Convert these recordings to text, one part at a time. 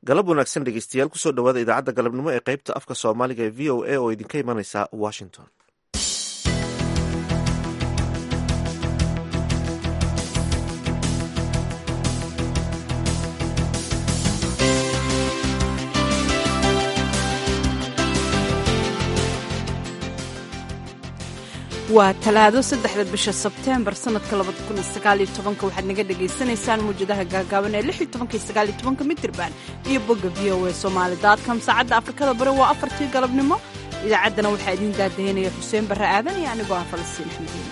galab wanaagsan dhegeystayaal kusoo dhawaada idaacadda galabnimo ee qaybta afka soomaaliga ee v o a oo idinka imanaysa washington waa talaado saddexda bisha sebteembar sanadka waxaad naga dhagaysanaysaan muwjadaha gaagaaban ee mitirban iyo bogga v o a somalycom saacadda afrikada bari waa afartii galabnimo idaacaddana waxaa idiin daadaynaya xuseen barre aadan iyo anigoo ah falastiin xamdiina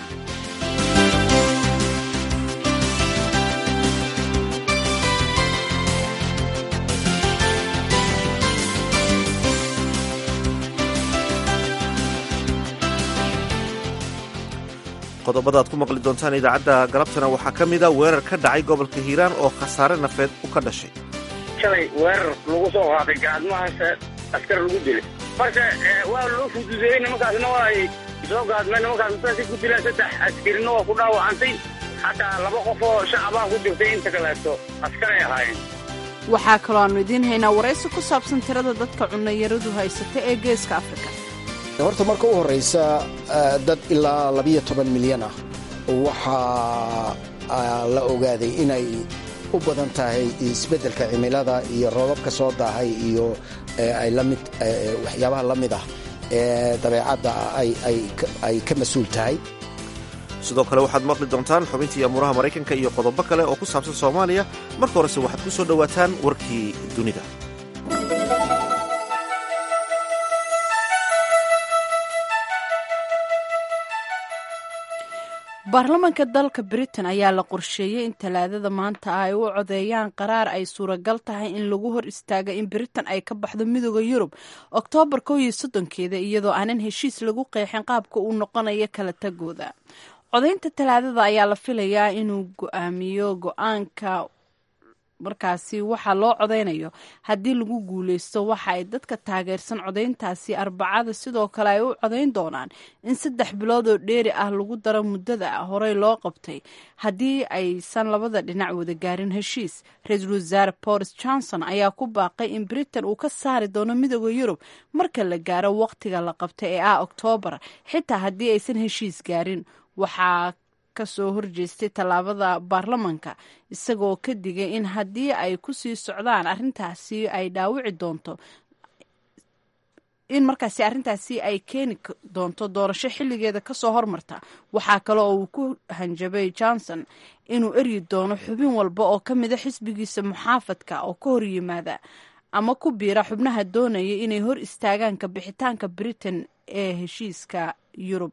qodobada ad ku maqli doontaan idaacadda galabtana waxaa ka mida weerar ka dhacay gobolka hiiraan oo khasaare nafeed u ka dhashay shalay weerar lagu soo qaaday gaadmahaase askar lagu dilay marka waa loo fududeeyey nimankaasna waa ay soo gaadmeen nimankaas intaasi ku dilaan saddex askarina waa ku dhaawacantay xataa laba qof oo shacabaa ku jirtay inta kaleeto askaray ahaayeen waxaa kaloo aannu idiin haynaa waraysi ku saabsan tirada dadka cunayaradu haysata ee geeska afrika horta marka u horraysa dad ilaa labiyo toban milyan ah waxaa la ogaaday inay u badan tahay isbeddelka cimilada iyo roobabka soo daahay iyo lamid waxyaabaha la mid ah ee dabeecadda ay ka mas-uul tahay sidoo kale waxaad maqli doontaan xubintii amuuraha maraykanka iyo qodobo kale oo ku saabsan soomaaliya marka horese waxaad ku soo dhowaataan warkii dunida baarlamaanka dalka britain ayaa la qorsheeyey in talaadada maanta ah ay u codeeyaan qaraar ay suuragal tahay in lagu hor istaaga in britain ay ka baxdo midooda yurub oktoobar kow iyo soddonkeeda iyadoo aanan heshiis lagu qeexin qaabka uu noqonayo kala tagooda codaynta talaadada ayaa la filayaa inuu go-aamiyo go-aanka markaasi waxaa loo codaynayo haddii lagu guuleysto waxa ay dadka taageersan codayntaasi arbacada sidoo kale ay u codayn doonaan in saddex bilood oo dheeri ah lagu daro muddada horey loo qabtay haddii aysan labada dhinac wada gaarin heshiis ra-iisul wasaare boris johnson ayaa ku baaqay in britain uu ka saari doono midooda yurub marka la gaaro waqtiga la qabtay ee ah oktoobar xitaa haddii aysan heshiis gaarin waxaa kasoo horjeestay tallaabada baarlamanka isagoo ka digay in haddii ay ku sii socdaan arrintaasi ay dhaawici doonto in markaasi arrintaasi ay keeni doonto doorasho xilligeeda kasoo hormarta waxaa kale oo uu ku hanjabay johnson inuu eryi doono xubin walba oo ka mida xisbigiisa muxaafadka oo ka hor yimaada ama ku biira xubnaha doonaya inay hor istaagaan ka bixitaanka britain ee heshiiska yurub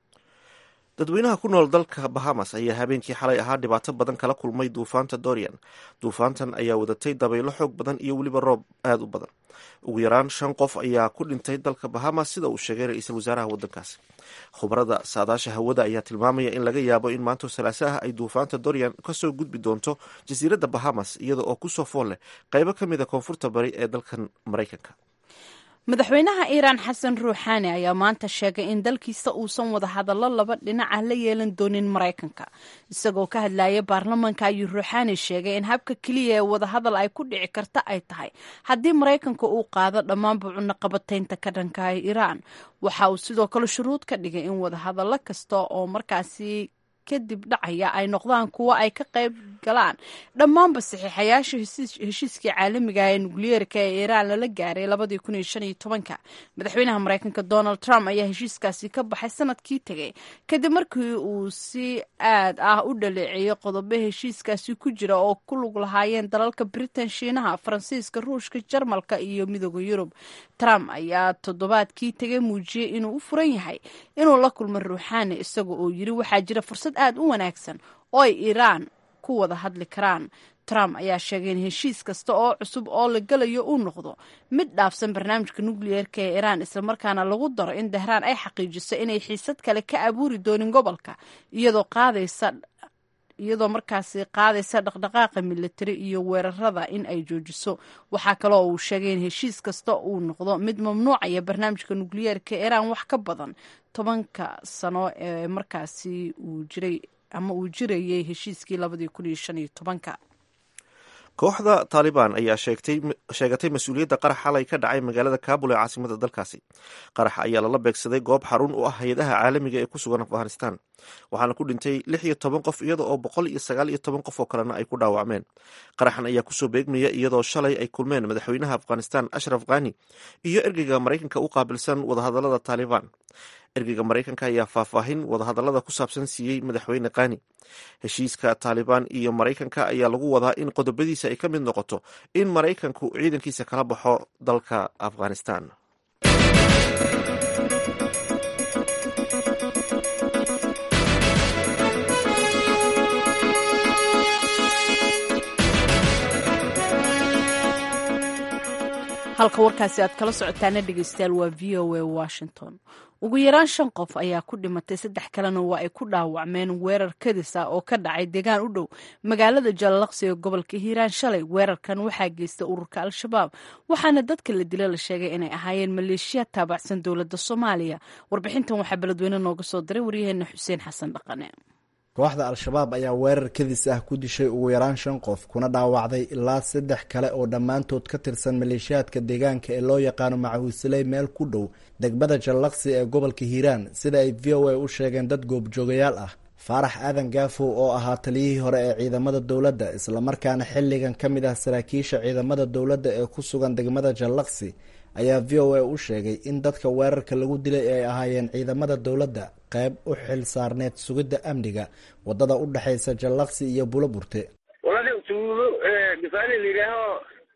dadweynaha ku nool dalka bahamas ayaa habeenkii xalay ahaa dhibaato badan kala kulmay duufaanta dorian duufaantan ayaa wadatay dabaylo xoog badan iyo weliba roob aada u badan ugu yaraan shan qof ayaa ku dhintay dalka bahamas sida uu sheegay ra-iisul wasaaraha waddankaasi khubarada saadaasha hawada ayaa tilmaamaya in laga yaabo in maanto salaaso ah ay duufaanta dorian kasoo gudbi doonto jasiiradda bahamas iyada oo kusoo fool leh qaybo ka mid a koonfurta bari ee dalkan maraykanka madaxweynaha iiraan xasan ruuxaani ayaa maanta sheegay in dalkiisa uusan wada hadallo laba dhinac ah la yeelan doonin maraykanka isagoo ka hadlaya baarlamanka ayuu ruuxaani sheegay in habka keliya ee wadahadal ay ku dhici karta ay tahay haddii maraykanka uu qaado dhammaanba cunaqabataynta ka dhanka iiraan waxa uu sidoo kale shuruud ka dhigay in wadahadallo kasta oo markaasi kadib dhacaya ay noqdaan kuwo ay ka qayb galaan dhammaanba saxiixayaasha heshiiskii caalamiga ee nukliyeerka ee iiraan lala gaaray labadii kun iyo shan iyo tobanka madaxweynaha maraykanka donald trump ayaa heshiiskaasi ka baxay sanadkii tegay kadib markii uu si aad ah u dhaleeceeyey qodobo heshiiskaasi ku jira oo ku lug lahaayeen dalalka britain shiinaha faransiiska ruushka jarmalka iyo midooda yurub trump ayaa toddobaadkii tegay muujiyey inuu u furan yahay inuu la kulmo ruuxaani isaga oo yiri waxaa jira fursad aad u wanaagsan oo ay iiraan ku wada hadli karaan trump ayaa sheegay in heshiis kasta oo cusub oo la gelayo uu noqdo mid dhaafsan barnaamijka nukliyeerka ee iiraan islamarkaana lagu daro in dahraan ay xaqiijiso inay xiisad kale ka abuuri doonin gobolka iyadoo qaadaysa iyadoo markaasi qaadaysa dhaqdhaqaaqa militari iyo weerarada in ay joojiso waxaa kaloo uu sheegay in heshiis kasta uu noqdo mid mamnuucaya barnaamijka nukliyeerka iiraan wax ka badan tobanka sano ee markaasi uu jiray ama uu jirayay heshiiskii labadii kun iyo shan iyo tobanka kooxda taalibaan ayaa sheegatay mas-uuliyadda qarax xalay ka dhacay magaalada kaabul ee caasimada dalkaasi qaraxa ayaa lala beegsaday goob xarun u ah hay-adaha caalamiga ee ku sugan afghanistan waxaana ku dhintay lix iyo toban qof iyada oo boqol iyo sagaal iyo toban qof oo kalena ay ku dhaawacmeen qaraxan ayaa kusoo beegmaya iyadoo shalay ay kulmeen madaxweynaha afghanistan ashraf khani iyo ergeyga maraykanka u qaabilsan wadahadalada taalibaan ergeyga maraykanka ayaa faahfaahin wadahadalada ku saabsan siiyey madaxweyne khani heshiiska taalibaan iyo maraykanka ayaa lagu wadaa in qodobadiisa ay ka mid noqoto in maraykanku ciidankiisa kala baxo dalka afghanistan halka warkaasi aad kala socotaana dhegeystayaal waa v o a washington ugu yaraan shan qof ayaa ku dhimatay saddex kalena waa ay ku dhaawacmeen weerar kadis ah oo ka dhacay deegaan u dhow magaalada jallaqsi ee gobolka hiiraan shalay weerarkan waxaa geystay ururka al-shabaab waxaana dadka la dila la sheegay inay ahaayeen maleeshiya taabacsan dowladda soomaaliya warbixintan waxaa beledweyne nooga soo diray waryaheena xuseen xasan dhaqane kooxda al-shabaab ayaa weerar kadis ah ku dishay ugu yaraan shan qof kuna dhaawacday ilaa saddex kale oo dhammaantood ka tirsan maleeshiyaadka deegaanka ee loo yaqaano macawiisiley meel ku dhow degmada jallaqsi ee gobolka hiiraan sida ay v o a u sheegeen dad goobjoogayaal ah faarax aadan gaafow oo ahaa taliyihii hore ee ciidamada dowladda islamarkaana xilligan ka mid ah saraakiisha ciidamada dowladda ee ku sugan degmada jallaqsi ayaa v o a u sheegay in dadka weerarka lagu dilay ay ahaayeen ciidamada dowladda qayb u xil saarneed sugidda amniga wadada u dhexaysa jallaqsi iyo bulo burte walada tuulo difaali la yidhaaho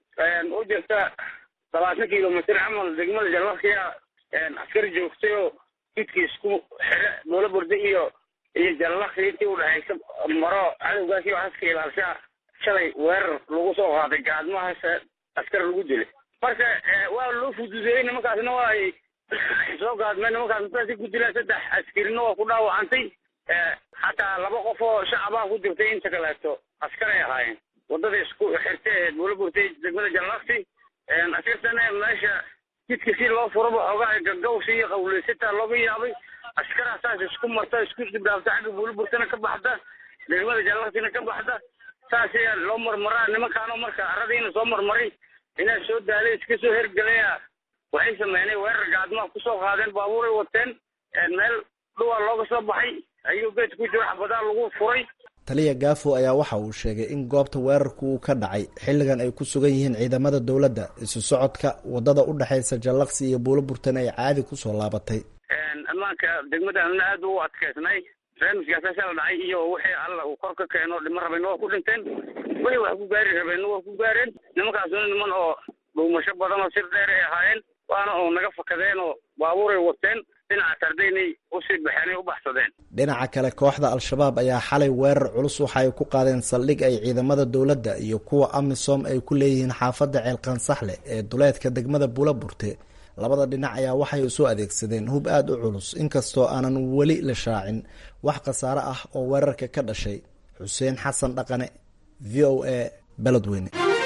u jirta labaatan kilomitr camal degmada jallaqsiya askar joogtay oo jidkii isku xire bulo burte iyo iyo jallaqsi intii udhexaysa maro cadowgaasi waxaas ka ilaalshaa shalay weerar lagu soo qaaday gaadmahaas askar lagu dilay marka waa loo fududeeyey nimankaasna waa ay soo gaadmeen nimankaas intaasi ku dilaan saddex askarina waa ku dhaawacantay xataa laba qof oo shacabaa ku jirtay inta kaleeto askaray ahaayeen wadada isku xirtay buula burtay degmada jallaqsi askartana meesha jidka si loo furaba xoogaa gagawsi iyo qawleysataa looga yaabay askaraa saas isku marta isku dibdhaafta xagga buula burtana ka baxda degmada jallaqsina ka baxda saas ayaa loo marmaraa nimankaanoo marka aradiina soo marmaray inaa soo daalay iska soo hergelaya waxay sameynay weerar gaadmaa kusoo qaadeen baabuuray wateen meel dhuwaa looga soo baxay ayuu geed ku jiro xabadaa lagu furay taliya gaafo ayaa waxa uu sheegay in goobta weerarku uu ka dhacay xilligan ay ku sugan yihiin ciidamada dowladda isu socodka wadada u dhexaysa jallaqsi iyo buulo burtan ay caadi kusoo laabatay ammaanka degmadana aada u adkaysnay barnaamijkaasa la dhacay iyo wixii alla uu kor ka keeno dhima rabeenna waa ku dhinteen wixii wax ku gaari rabeenna waa ku gaareen nimankaasuna niman oo dhuumasho badan oo sir dheer ay ahaayeen waana oo naga fakadeen oo baabuuray wateen dhinaca tardaynay usii baxeenay u baxsadeen dhinaca kale kooxda al-shabaab ayaa xalay weerar culus waxa ay ku qaadeen saldhig ay ciidamada dowladda iyo kuwa amisom ay ku leeyihiin xaafadda ceelqansaxle ee duleedka degmada buula burte labada dhinac ayaa waxay isu adeegsadeen hub aada u culus inkastoo aanan weli la shaacin wax khasaare ah oo weerarka ka dhashay xuseen xasan dhaqane v o a beledweyne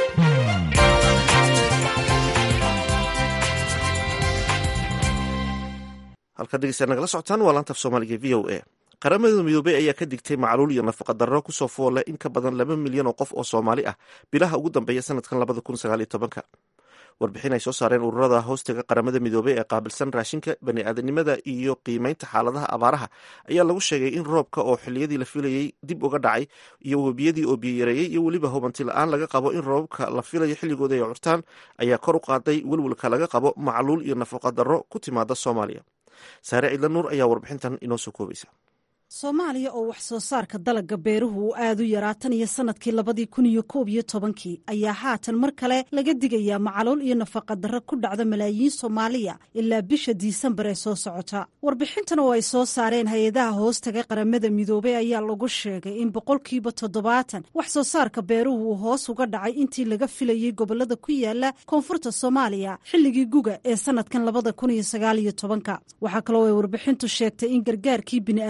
halkaad dhegeystaad nagala socotaan waa laanta af soomaaliga v o a qaramada midoobey ayaa ka digtay macluul iyo nafaqa darro kusoo foole in ka badan laba milyan oo qof oo soomaali ah bilaha ugu dambeeya sanadkan labada kun sagaal iyo tobanka warbixin ay soo saareen ururada hoostiga qaramada midoobey ee qaabilsan raashinka bani-aadanimada iyo qiimeynta xaaladaha abaaraha ayaa lagu sheegay in roobka oo xiliyadii la filayey dib uga dhacay iyo webiyadii oo biyoyareeyey iyo weliba hubanti la-aan laga qabo in roobabka la filayo xilligooda ay curtaan ayaa kor u qaaday welwelka laga qabo macluul iyo nafaqa darro ku timaada soomaaliya saare ciidla nuur ayaa warbixintan inoo soo koobaysa soomaaliya oo wax soo saarka dalagga beeruhu uu aad u yaraa tan iyo sanadkii labadii kun iyo koob iyo tobankii ayaa haatan mar kale laga digayaa macluul iyo nafaqa darro ku dhacda malaayiin soomaaliya ilaa bisha diisembar ee soo socota warbixintan oo ay soo saareen hay-adaha hoostaga qaramada midoobey ayaa lagu sheegay in boqolkiiba toddobaatan wax soo saarka beeruhu uu hoos uga dhacay intii laga filayey gobolada ku yaala koonfurta soomaaliya xilligii guga ee sanadkan labada kun iyo sagaal iyo tobanka waxaa kaloo ay warbixintu sheegtay in gargaarkii bini'aadaminimo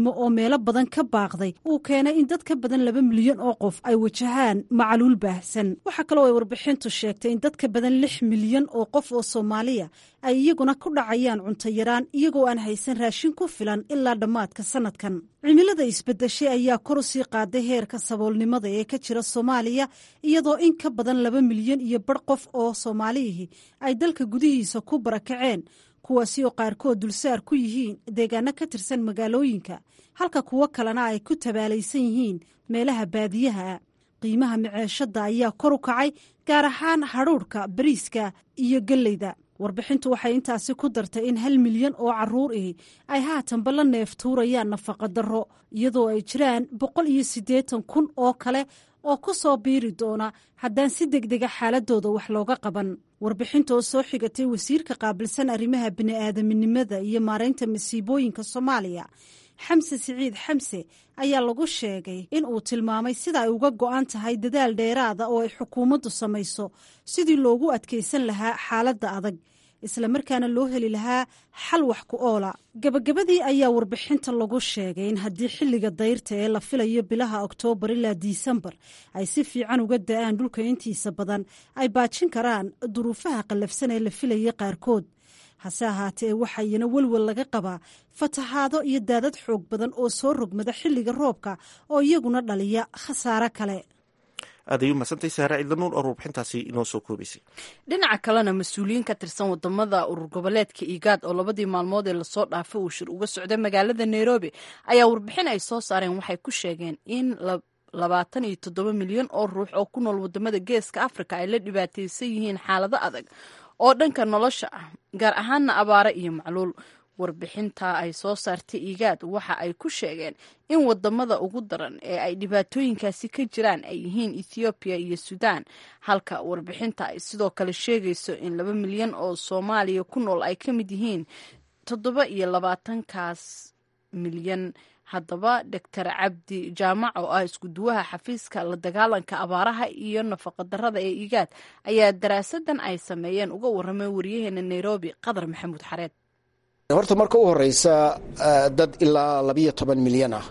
bini'aadminimo oo meelo badan ka baaqday uu keenay in dad ka badan laba milyan oo qof ay wajahaan macaluul baahsan waxaa kaloo ay warbixintu sheegtay in dad ka badan lix milyan oo qof oo soomaaliya ay iyaguna ku dhacayaan cunto yaraan iyagoo aan haysan raashin ku filan ilaa dhammaadka sanadkan cimilada isbedeshay ayaa kor u sii qaaday heerka saboolnimada ee ka jira soomaaliya iyadoo in ka badan laba milyan iyo bar qof oo soomaaliyihii ay dalka gudihiisa ku barakaceen kuwaasi oo qaarkood dulsaar ku yihiin deegaano ka tirsan magaalooyinka halka kuwo kalena ay ku tabaalaysan yihiin meelaha baadiyaha qiimaha miceeshadda ayaa kor u kacay gaar ahaan hadhuudhka bariiska iyo gelleyda warbixintu waxay intaasi ku dartay in hal milyan oo caruur ihi ay haatanba la neef tuurayaan nafaqa darro iyadoo ay jiraan boqol iyo siddeetan kun oo kale oo ku soo biiri doona haddaan si degdega xaaladooda wax looga qaban warbixinta oo soo xigatay wasiirka qaabilsan arrimaha bini'aadaminimada iyo maaraynta masiibooyinka soomaaliya xamse siciid xamse ayaa lagu sheegay in uu tilmaamay sida ay uga go'an tahay dadaal dheeraada oo ay xukuumaddu samayso sidii loogu adkaysan lahaa xaaladda adag islamarkaana loo heli lahaa xal wax ku oola gabagabadii ayaa warbixinta lagu sheegay in haddii xilliga dayrta ee la filayo bilaha oktoobar ilaa disembar ay si fiican uga da'aan dhulka intiisa badan ay baajin karaan duruufaha qallafsan ee la filaya qaarkood hase ahaatee waxaa iyana welwel laga qabaa fatahaado iyo daadad xoog badan oo soo rogmada xilliga roobka oo iyaguna dhaliya khasaare kale aad ay u mahadsantahay saare ciidanuur oo warbixintaasi inoo soo koobaysay dhinaca kalena mas-uuliyiin ka tirsan wadamada urur goboleedka igaad oo labadii maalmood ee lasoo dhaafay uu shir uga socday magaalada nairobi ayaa warbixin ay soo saareen waxay ku sheegeen in labaatan iyo toddoba milyan oo ruux oo ku nool wadamada geeska africa ay la dhibaataysan yihiin xaalado adag oo dhanka nolosha ah gaar ahaana abaare iyo macluul warbixinta ay soo saartay igaad waxa ay ku sheegeen in wadamada ugu daran ee ay dhibaatooyinkaasi ka jiraan ay yihiin ethoobiya iyo suudaan halka warbixinta ay sidoo kale sheegayso in laba milyan oo soomaaliya ku nool ay ka mid yihiin toddoba iyo labaatankaas milyan haddaba doctor cabdi jaamac oo ah iskuduwaha xafiiska la dagaalanka abaaraha iyo nafaqadarrada ee igaad ayaa daraasadan ay sameeyeen uga waramay wariyaheena nairobi qadar maxamuud xareed horta marka u horeysa dad ilaa labiyo toban milyan ah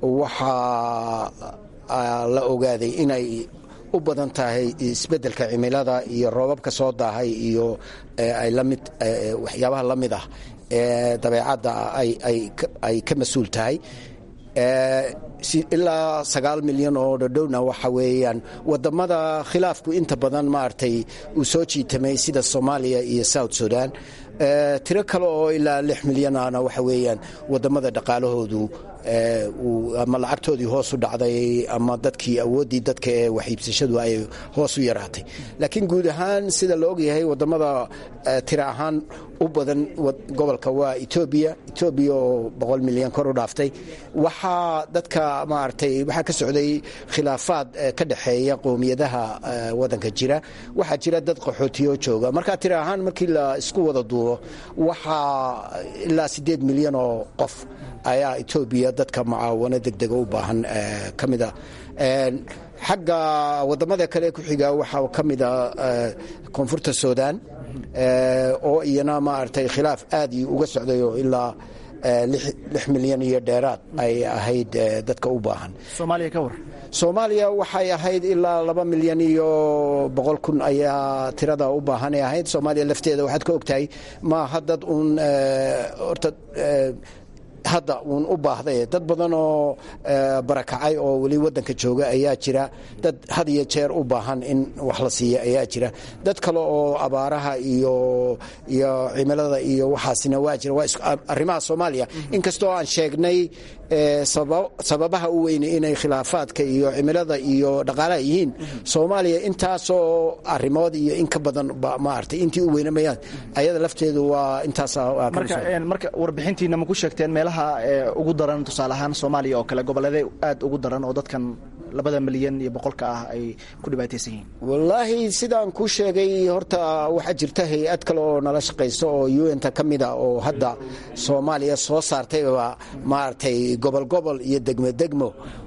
waxaa la ogaaday inay u badan tahay isbeddelka cimilada iyo roobabka soo daahay iyo ay lamid waxyaabaha la mid ah ee dabeecadda ay ka mas-uul tahay ilaa sagaal milyan oo dhadhowna waxa weeyaan wadamada khilaafku inta badan maaragtay uu soo jiitamay sida soomaaliya iyo south sudan tiro kale oo ilaa lix milyanana waxa weeyaan wadamada dhaqaalahoodu ama lacagtoodii hoos u dhacday ama dadkii awooddii dadka ee waxiibsashadu ay hoos u yaraatay laakiin guud ahaan sida la ogyahay wadamada tiro ahaan u badan gobolka waa etoobiya etoobiya oo boqol milyan kor u dhaaftay waxaa dadka maaragtay waxaa ka socday khilaafaad ka dhexeeya qowmiyadaha wadanka jira waxaa jira dad qaxootiyo jooga marka tiro ahaan markii la isku wada duubo waxaa ilaa siddeed milyan oo qof ayaa etoobiya dadka mucaawano degdega u baahan ka mida xagga wadamada kale ku xiga waxaa ka mida koonfurta sudan oo iyana maaragtay khilaaf aad uga socday oo ilaa lix milyan iyo dheeraad ay ahayd dadka u baahan soomaaliya ka war soomaaliya waxay ahayd ilaa laba milyan iyo boqol kun ayaa tirada u baahanay ahayd soomaaliya lafteeda waxaad ka ogtahay maaha dad uun horta hadda uun u baahday dad badan oo barakacay oo weli wadanka jooga ayaa jira dad had iyo jeer u baahan in wax la siiya ayaa jira dad kale oo abaaraha iyo iyo cimilada iyo waxaasina waa jira waa arrimaha soomaaliya inkastoo aan sheegnay sababaha u weyne inay khilaafaadka iyo cimilada iyo dhaqaalaha yihiin soomaaliya intaasoo arimood iyo in ka badan maaragtay intii u weynamayaan ayada lafteedu waa intaas marka warbixintiina ma ku sheegteen meelaha ugu daran tusaale ahaan soomaaliya oo kale goboleede aad ugu daran oo dadkan labada milyan iyo boqolka ah ay ku dhibaataysan yihiin wallaahi sidaan kuu sheegay horta waxaa jirta hay-ad kale oo nala shaqayso oo un-ta ka mid a oo hadda soomaaliya soo saartayba maaragtay gobol gobol iyo degmo degmo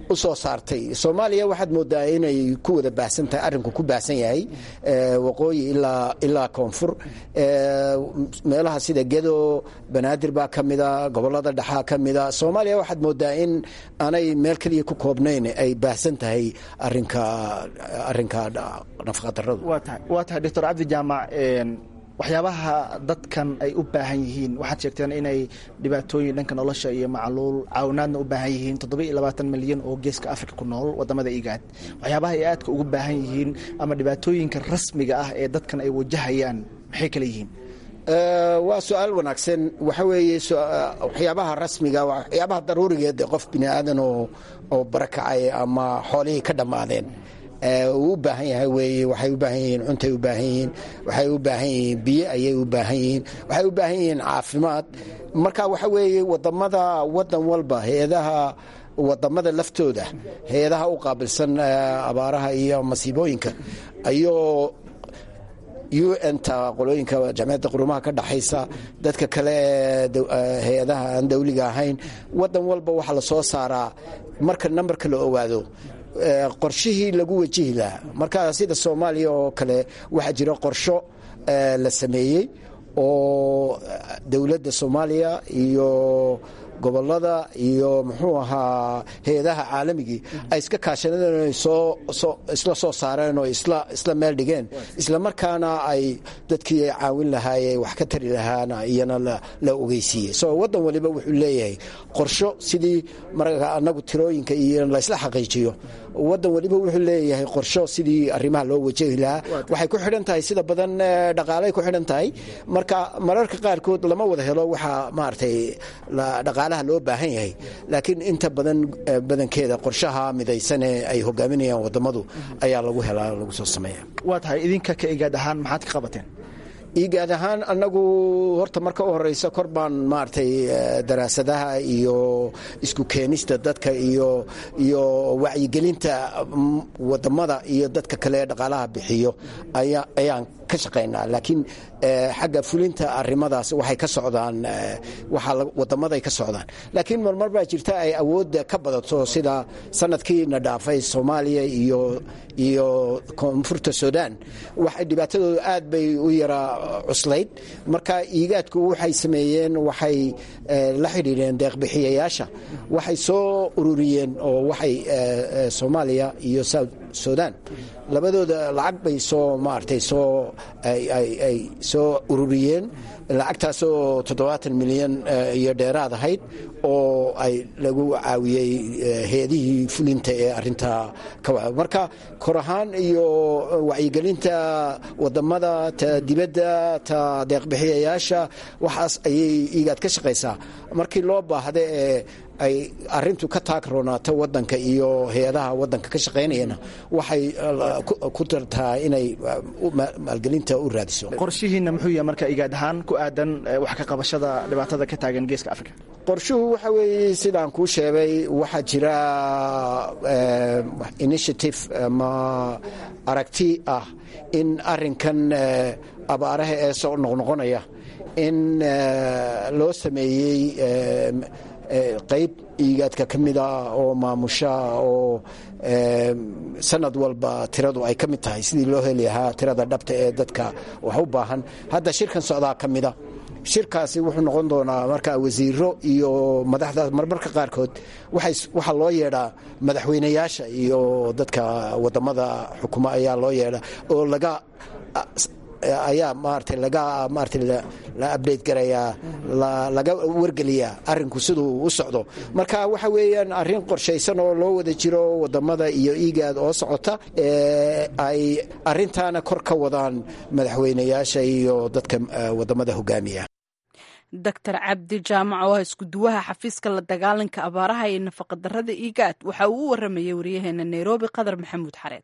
u soo saartay soomaaliya waxaad moodaa inay ku wada baahsan tahay arrinku ku baahsan yahay waqooyi ilaa koonfur meelaha sida gedo banaadir baa ka mida gobolada dhexaa ka mida soomaaliya waxaad moodaa in aanay meel keliya ku koobnayn ay baahsan tahay arinka arinka nafaqadaradu waa tahay doctor cabdi jaamac waxyaabaha dadkan ay u baahan yihiin waxaad sheegteen inay dhibaatooyin dhanka nolosha iyo macluul caawinaadna u baahan yihiin toddoba iyo labaatan milyan oo geeska africa ku nool wadamada igaad waxyaabaha ay aadka ugu baahan yihiin ama dhibaatooyinka rasmiga ah ee dadkan ay wajahayaan maxay kale yihiin waa su-aal wanaagsan waxa weeye waxyaabaha rasmiga waxyaabaha daruurigeed qof bini aadan oo barakacay ama xoolihii ka dhammaadeen uu u baahan yahay weeye waxay u baahan yihiin cuntay u baahan yihiin waxay u baahan yihiin biyo ayay u baahan yihiin waxay u baahan yihiin caafimaad marka waxa weeye wadamada wadan walba hay-adaha wadamada laftooda hay-adaha u qaabilsan abaaraha iyo masiibooyinka ayuu u n ta qolooyinka jamciyadda qurumaha ka dhaxaysa dadka kale ee hay-adaha aan dawliga ahayn wadan walba waxaa la soo saaraa marka nambarka la ogaado qorshihii lagu wajihi lahaa marka sida soomaaliya oo kale waxaa jira qorsho la sameeyey oo dowladda soomaaliya iyo gobolada iyo muxuu ahaa hay-adaha caalamigii ay iska kaashadeen isla soo saareen oo isla meel dhigeen isla markaana ay dadkii ay caawin lahaayee wax ka tari lahaana iyana la ogeysiiyey so wadan waliba wuxuu leeyahay qorsho sidii marka anagu tirooyinka iyo laysla xaqiijiyo wadan waliba wuxuu leeyahay qorsho sidii arrimaha loo wajahi lahaa waxay ku xidhan tahay sida badan dhaqaalay ku xidhan tahay marka mararka qaarkood lama wada helo waxaa maaragtay dhaqaalaha loo baahan yahay laakiin inta badan badankeeda qorshaha midaysan ee ay hogaaminayaan wadamadu ayaa lagu helaa lagu soo sameeya waa tahay idinka ka igaad ahaan maxaad ka qabateen igaad ahaan anagu horta marka u horeysa kor baan maaragtay daraasadaha iyo isku keenista dadka iyo iyo wacyigelinta wadamada iyo dadka kale ee dhaqaalaha bixiyo ayaan ka shaqaynaa laakiin xagga fulinta arimadaas waxay ka socdaan wadamaday ka socdaan laakiin marmar baa jirta ay awoodda ka badato sida sanadkiina dhaafay soomaaliya iyo iyo koonfurta sudan waxay dhibaatadooda aad bay u yaraa cuslayd marka iigaadku waxay sameeyeen waxay la xidhiidheen deeqbixiyayaasha waxay soo ururiyeen oo waxay soomaaliya iyo south sudan labadooda lacag bay soo maaragtay soo ay soo ururiyeen lacagtaasoo toddobaatan milyan iyo dheeraad ahayd oo ay lagu caawiyey hay-adihii fulinta ee arintaa ka marka kor ahaan iyo wacyigelinta wadamada ta dibadda ta deeqbixiyayaasha waxaas ayay igaad ka shaqaysaa markii loo baahda ee ay arintu ka taagroonaato wadanka iyo hay-adaha wadanka ka shaqaynayana waxay ku tartaa inay maalgelinta u raadiso qorshihiina muxuu yahay marka igaad ahaan ku aadan wax ka qabashada dhibaatada ka taagan geeska africa qorshuhu waxa weeye sidaan kuu sheegay waxaa jira initiative ama aragti ah in arinkan abaaraha ee soo noqnoqonaya in loo sameeyey qayb iigaadka ka mida oo maamusha oo sanad walba tiradu ay ka mid tahay sidii loo heli lahaa tirada dhabta ee dadka wax u baahan hadda shirkan socdaa ka mida shirkaasi wuxuu noqon doonaa marka wasiiro iyo madaxda marmarka qaarkood waxaa loo yeedhaa madaxweynayaasha iyo dadka wadamada xukuma ayaa loo yeedhaa oo laga ayaa maarata laga maarata la update garayaa laga wargeliyaa arinku siduu u socdo marka waxa weeyaan arrin qorshaysan oo loo wada jiro wadamada iyo igaad oo socota ay arintaana kor ka wadaan madaxweynayaasha iyo dadka wadamada hogaamiya doctor cabdi jaamac oo ah iskuduwaha xafiiska la dagaalanka abaaraha iyo nafaqadarada igaad waxa uu u waramayay wariyaheena nairobi qadar maxamuud xareed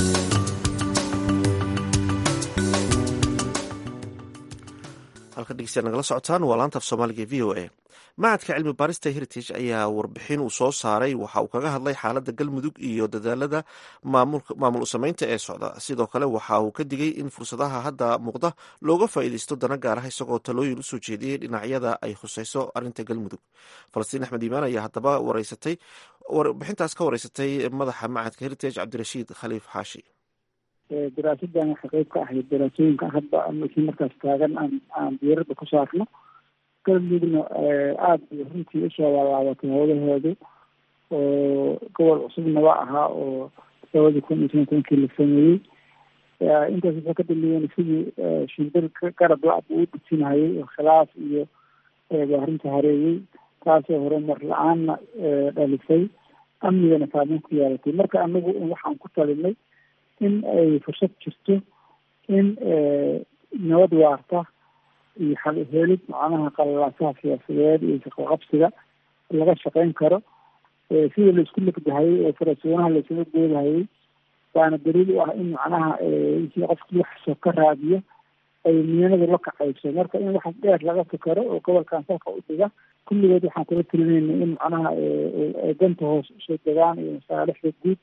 halka dhegeystayaal nagala socotaan waa laanta af soomaaliga v o a macadka cilmi baarista heritage ayaa warbixin uu soo saaray waxa uu kaga hadlay xaaladda galmudug iyo dadaalada maamul usameynta ee socda sidoo kale waxa uu ka digay in fursadaha hadda muuqda looga faa'iideysto dana gaar ah isagoo talooyin usoo jeediyey dhinacyada ay khuseyso arrinta galmudug falastiin axmed iimaan ayaa haddaba wareysatay warbixintaas ka wareysatay madaxa macadka heritage cabdirashiid khaliif xaashi daraasadan waxay qeyb ka ahayd daraasooyinka hadda markii markaas taagan aan aan diirada ku saarno galmudugna aada bay runtii usoo laalaabatay howlaheedu oo gobol cusubna waa ahaa oo labadii kun iyo toban tobankii la sameeyey intaas waxay ka dambeeyeen sidii shimbir garab la-ab uu dhijinhayay oo khilaaf iyo baarinta hareeyey taasoo horumar la-aanna dhalisay amnigana saameyn ku yeelatay marka anagu waxaan ku talinay in ay fursad jirto in nabad waarta iyo xal helid macnaha qalalaasaha siyaasadeed iyo shaqoqabsiga laga shaqeyn karo sida laisku legdahayay oo farasoonaha laisula goodahayay waana daliil u ah in macnaha qofkii waxsoo ka raadiyo ay miyanadu la kacayso marka in waxaas dheer laga fikero oo gobolkan salka u dhiga kulligood waxaan kula telinayna in macnaha ay danta hoos usoo degaan iyo masaalixda guud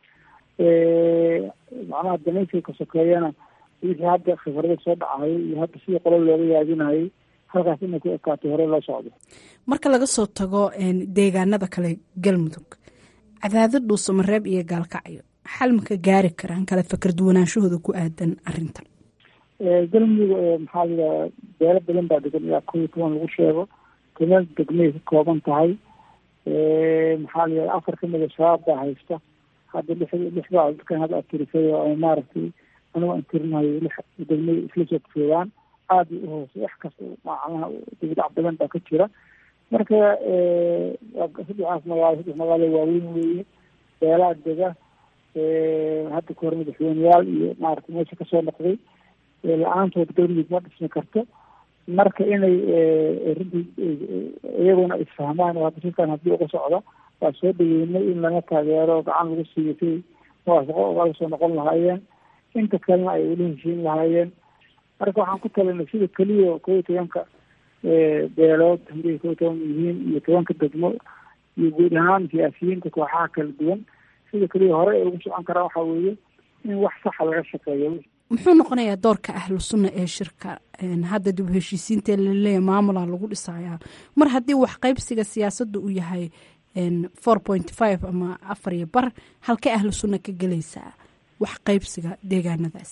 macnaha danaysiga ka sokeeyana wixii hadda khibrada soo dhacayay iyo hadda sidii qolo looga yaadinayay halkaas inay ku ekaato hore loo socdo marka laga soo tago deegaanada kale galmudug cadaadad dhuusamareeb iyo gaalkacyo xal ma ka gaari karaan kala fakar duwanaanshahooda ku aadan arintan galmudug maxaa layidhaha beelo badan baa degan ilaa kow iyo toban lagu sheego toban degmay ka kooban tahay maxaa layidhaha afar kamid a shabaab baa haysta hadda lix lix baa dadkan hadda atirisay oo maaragtay anigu aan tirinayo lix degmay isla soo joogaan aada u hoose wax kasta macnaha dibdhac badan baa ka jira marka saddexaas magaalo saddex magaalo waaweyn weeye beelaa dega hadda ka hor madaxweyneyaal iyo maaragtay meesha kasoo noqday la-aantood galmudug ma dhismi karto marka inay runtii iyaguna isfahmaan oo hadda shirkan haddii uga socda waa soo dhaweynay in lana taageero gacan lagu siiyo si muwaafaqo ogaga soo noqon lahaayeen inta kalena ay ula heshiin lahaayeen marka waxaan ku talinay sida keliya kow iyo tobanka beelood haday kow iyo toban yihiin iyo tobanka degmo iyo guud ahaan siyaasiyiinta kooxaha kala duwan sida keliya hore ay ugu socon karaan waxaa weeye in wax saxa laga shaqeeyo muxuu noqonayaa doorka ahlu sunna ee shirka hadda dib u heshiisiinta laleeya maamula lagu dhisayaa mar haddii wax qaybsiga siyaasadda uu yahay four point five ama afar iyo bar halkay ahlu sunna ka gelaysaa wax qaybsiga deegaanadaas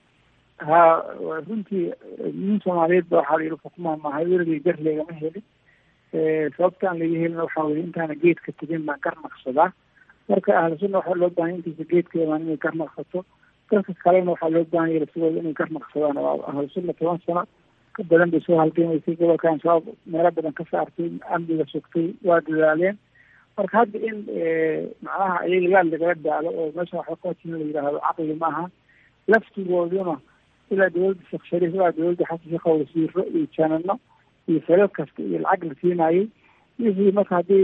ha runtii nin soomaaliyeed ba waxaa layidhi xukumaha maahay weligay gar leegama helin sababtaan laga helin waxaa weye intaana geedka tegin baan gar naqsadaa marka ahlu sunna waxaa loo bahanya intiisa geedka imaan inay gar naqsato dadka kalena waxaa loo bahanya lasigooda inay gar naqsadaan waa ahlu sunna toban sano ka badan bay soo halgamaysay gobolkan shabaab meelo badan ka saartay amniga sugtay waa dadaaleen marka hadda in macnaha iyaga laal lagala daalo oo meesha waxba kootin la yidhaahdo caqli maaha laftigooduna ilaa dawladda sheekh shariif ilaa dawladda xasan sheekh wasiiro iyo janano iyo falal kasta iyo lacag la siinayay wixii marka haddii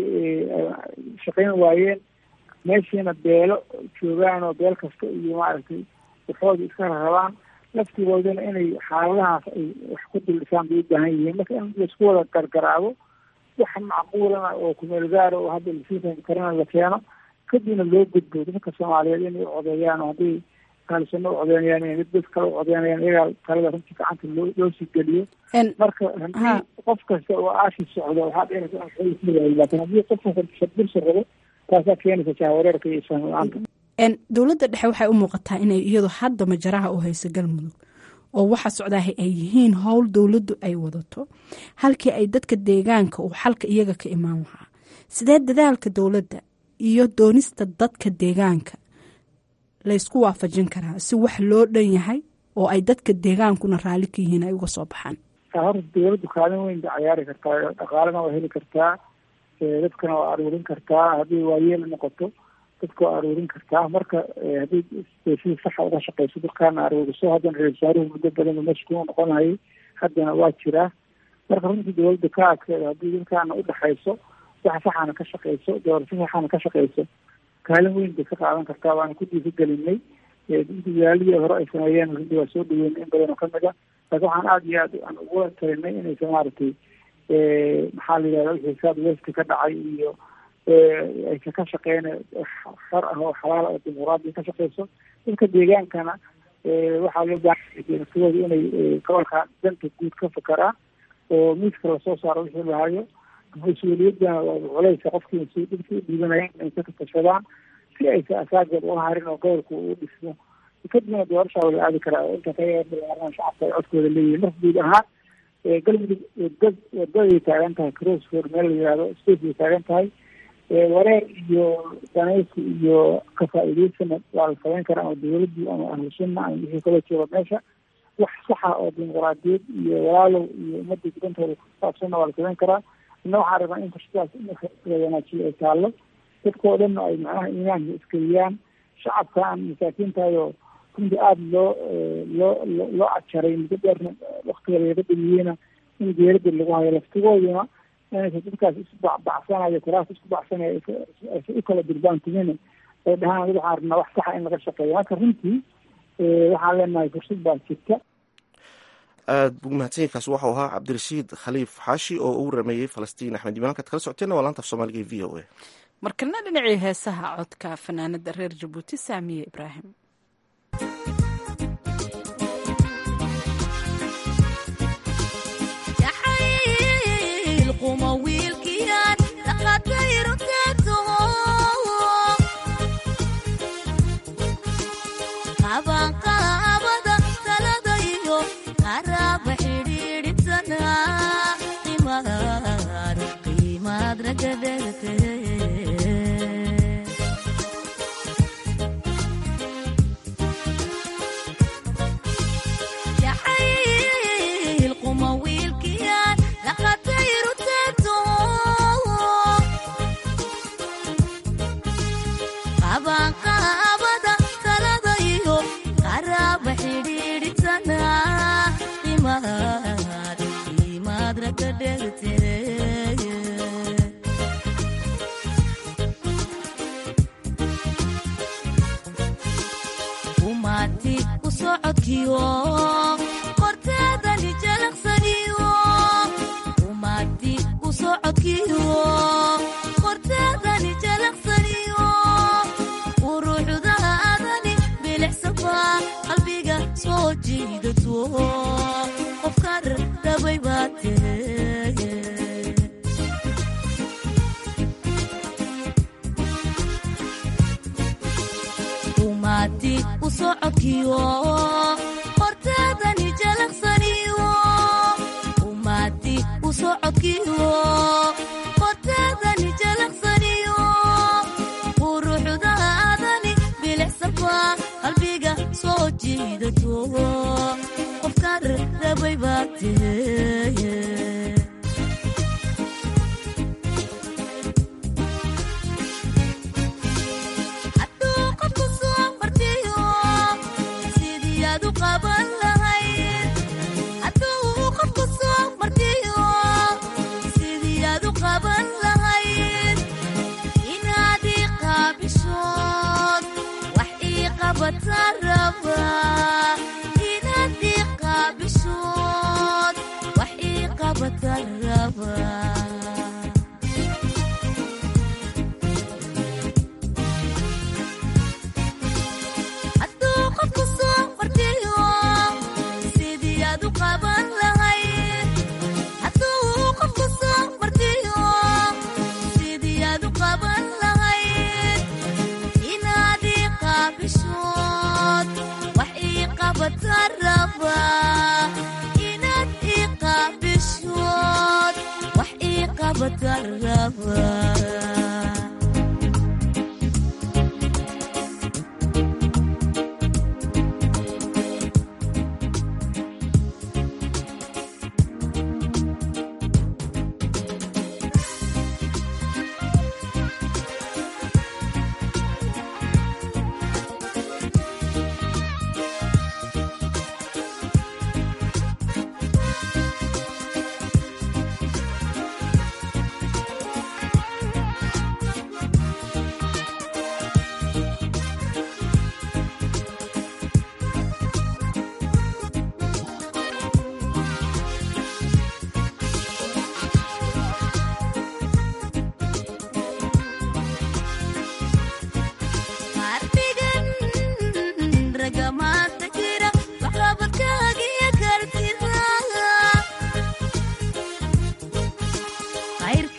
shaqayn waayeen meeshiina beelo joogaan oo beel kasta iyo maaragtay waxooda iska rarabaan laftigooduna inay xaaladahaas ay wax ku duldhisaan bay u baahan yihiin marka in laisku wada gargaraabo wax macquulana oo kumeel gaara oo hadda lasii fahmi karana la keeno kadibna loo gudbo dadka soomaaliyeed inay u codeeyaan oo haddii ahlusuna u codeynayaan inay dad kale u codeynayaan iyagaa talada runtii gacanta loo loo sii geliyo marka haddii qof kasta oo aashi socdo waxaa dheenaysa in laakin haddii qof kasta shadirsa rabo taasaa keenaysa jahwareerka iyo isfaham la-aanta dowladda dhexe waxay u muuqataa inay iyadu hadda majaraha u hayso galmudug oo waxa socdaaha ay yihiin howl dowladdu ay wadato halkii ay dadka deegaanka uu xalka iyaga ka imaan lahaa sidee dadaalka dowladda iyo doonista dadka deegaanka laysku waafajin karaa si wax loo dhan yahay oo ay dadka deegaankuna raalli ka yihiin ay uga soo baxaan horta dowladdu kaalin weyn bay cayaari kartaa dhaqaalena waa heli kartaa dadkana waa aruurin kartaa haddii waayeel noqoto dadka waa aruurin kartaa marka haddii si saxa uga shaqeyso dadkaana aruuriso haddana ra-isul wasaaruhu muddo badan meesha ku noqonayay haddana waa jiraa marka runtii dowladda ka adkeeda haddii dadkaana udhexayso waxa saxaana ka shaqeyso doorasho saxaana ka shaqeyso kaalin weyn bay ka qaadan kartaa waana ku dhiiri gelinay dadaaladii hore ay sameeyeen runtii waa soo dhaweynay in badan oo kamid a laakiin waxaan aada iyo aad aan ugula talinay inaysa maaragtay maxaa la yidhahda wixii saad westi ka dhacay iyo aysa ka shaqeyn shar ah oo xalaal oo dimuqraadiya ka shaqeyso dadka deegaankana waxaa loo baahanyasidooda inay gobolka danta guud ka fakaraan oo miiska lasoo saaro wixii lahayo mas-uuliyadana culeysa qofkii dhibkii u dhiibanaya inay ka tashadaan si aysa asaageed ula harin oo gobolka uu dhismo kadibna doorashaa wala aadi karaa oo inta kayaaraan shacabka ay codkooda leeyihin marka guud ahaan galmudug wadad wadaday taagan tahay crossford meel la yihahdo state bay taagan tahay wareer iyo danaysi iyo kafaa-iideysana waa la samayn karaa ama dawladdu ama ahlu sunna ama wixii kaloo jooga meesha wax saxa oo dimuqraadiyad iyo walaalow iyo ummadda gudantooda kusaabsanna waa la samayn karaa ina waxaa rabaa in fursadaas in la wanaajiyo ay taallo dadkao dhanna ay macnaha iimaanka iskeliyaan shacabkaan masaakiintaayo runtii aada loo loo loo adjaray muddo dheerna waktiga lagaga dhamiyeyna in geerada lagu hayo laftigooduna inaysa dadkaas isku bacbacsanayo kuraas isku bacsanaya aysa u kala durbaantumina ay dhahaan wali waxaan rabnaa wax saxa in laga shaqeeyo marka runtii waxaan leenahay fursad baa jirta aad buu mahadsanyainkaas waxau ahaa cabdirashiid khaliif xaashi oo uu rameeyey falastiin axmed imaan kaad kala socoteena waa laanta af soomaaliga e v o a markana dhinacii heesaha codka fanaanada reer jabuuti saamiye ibraahim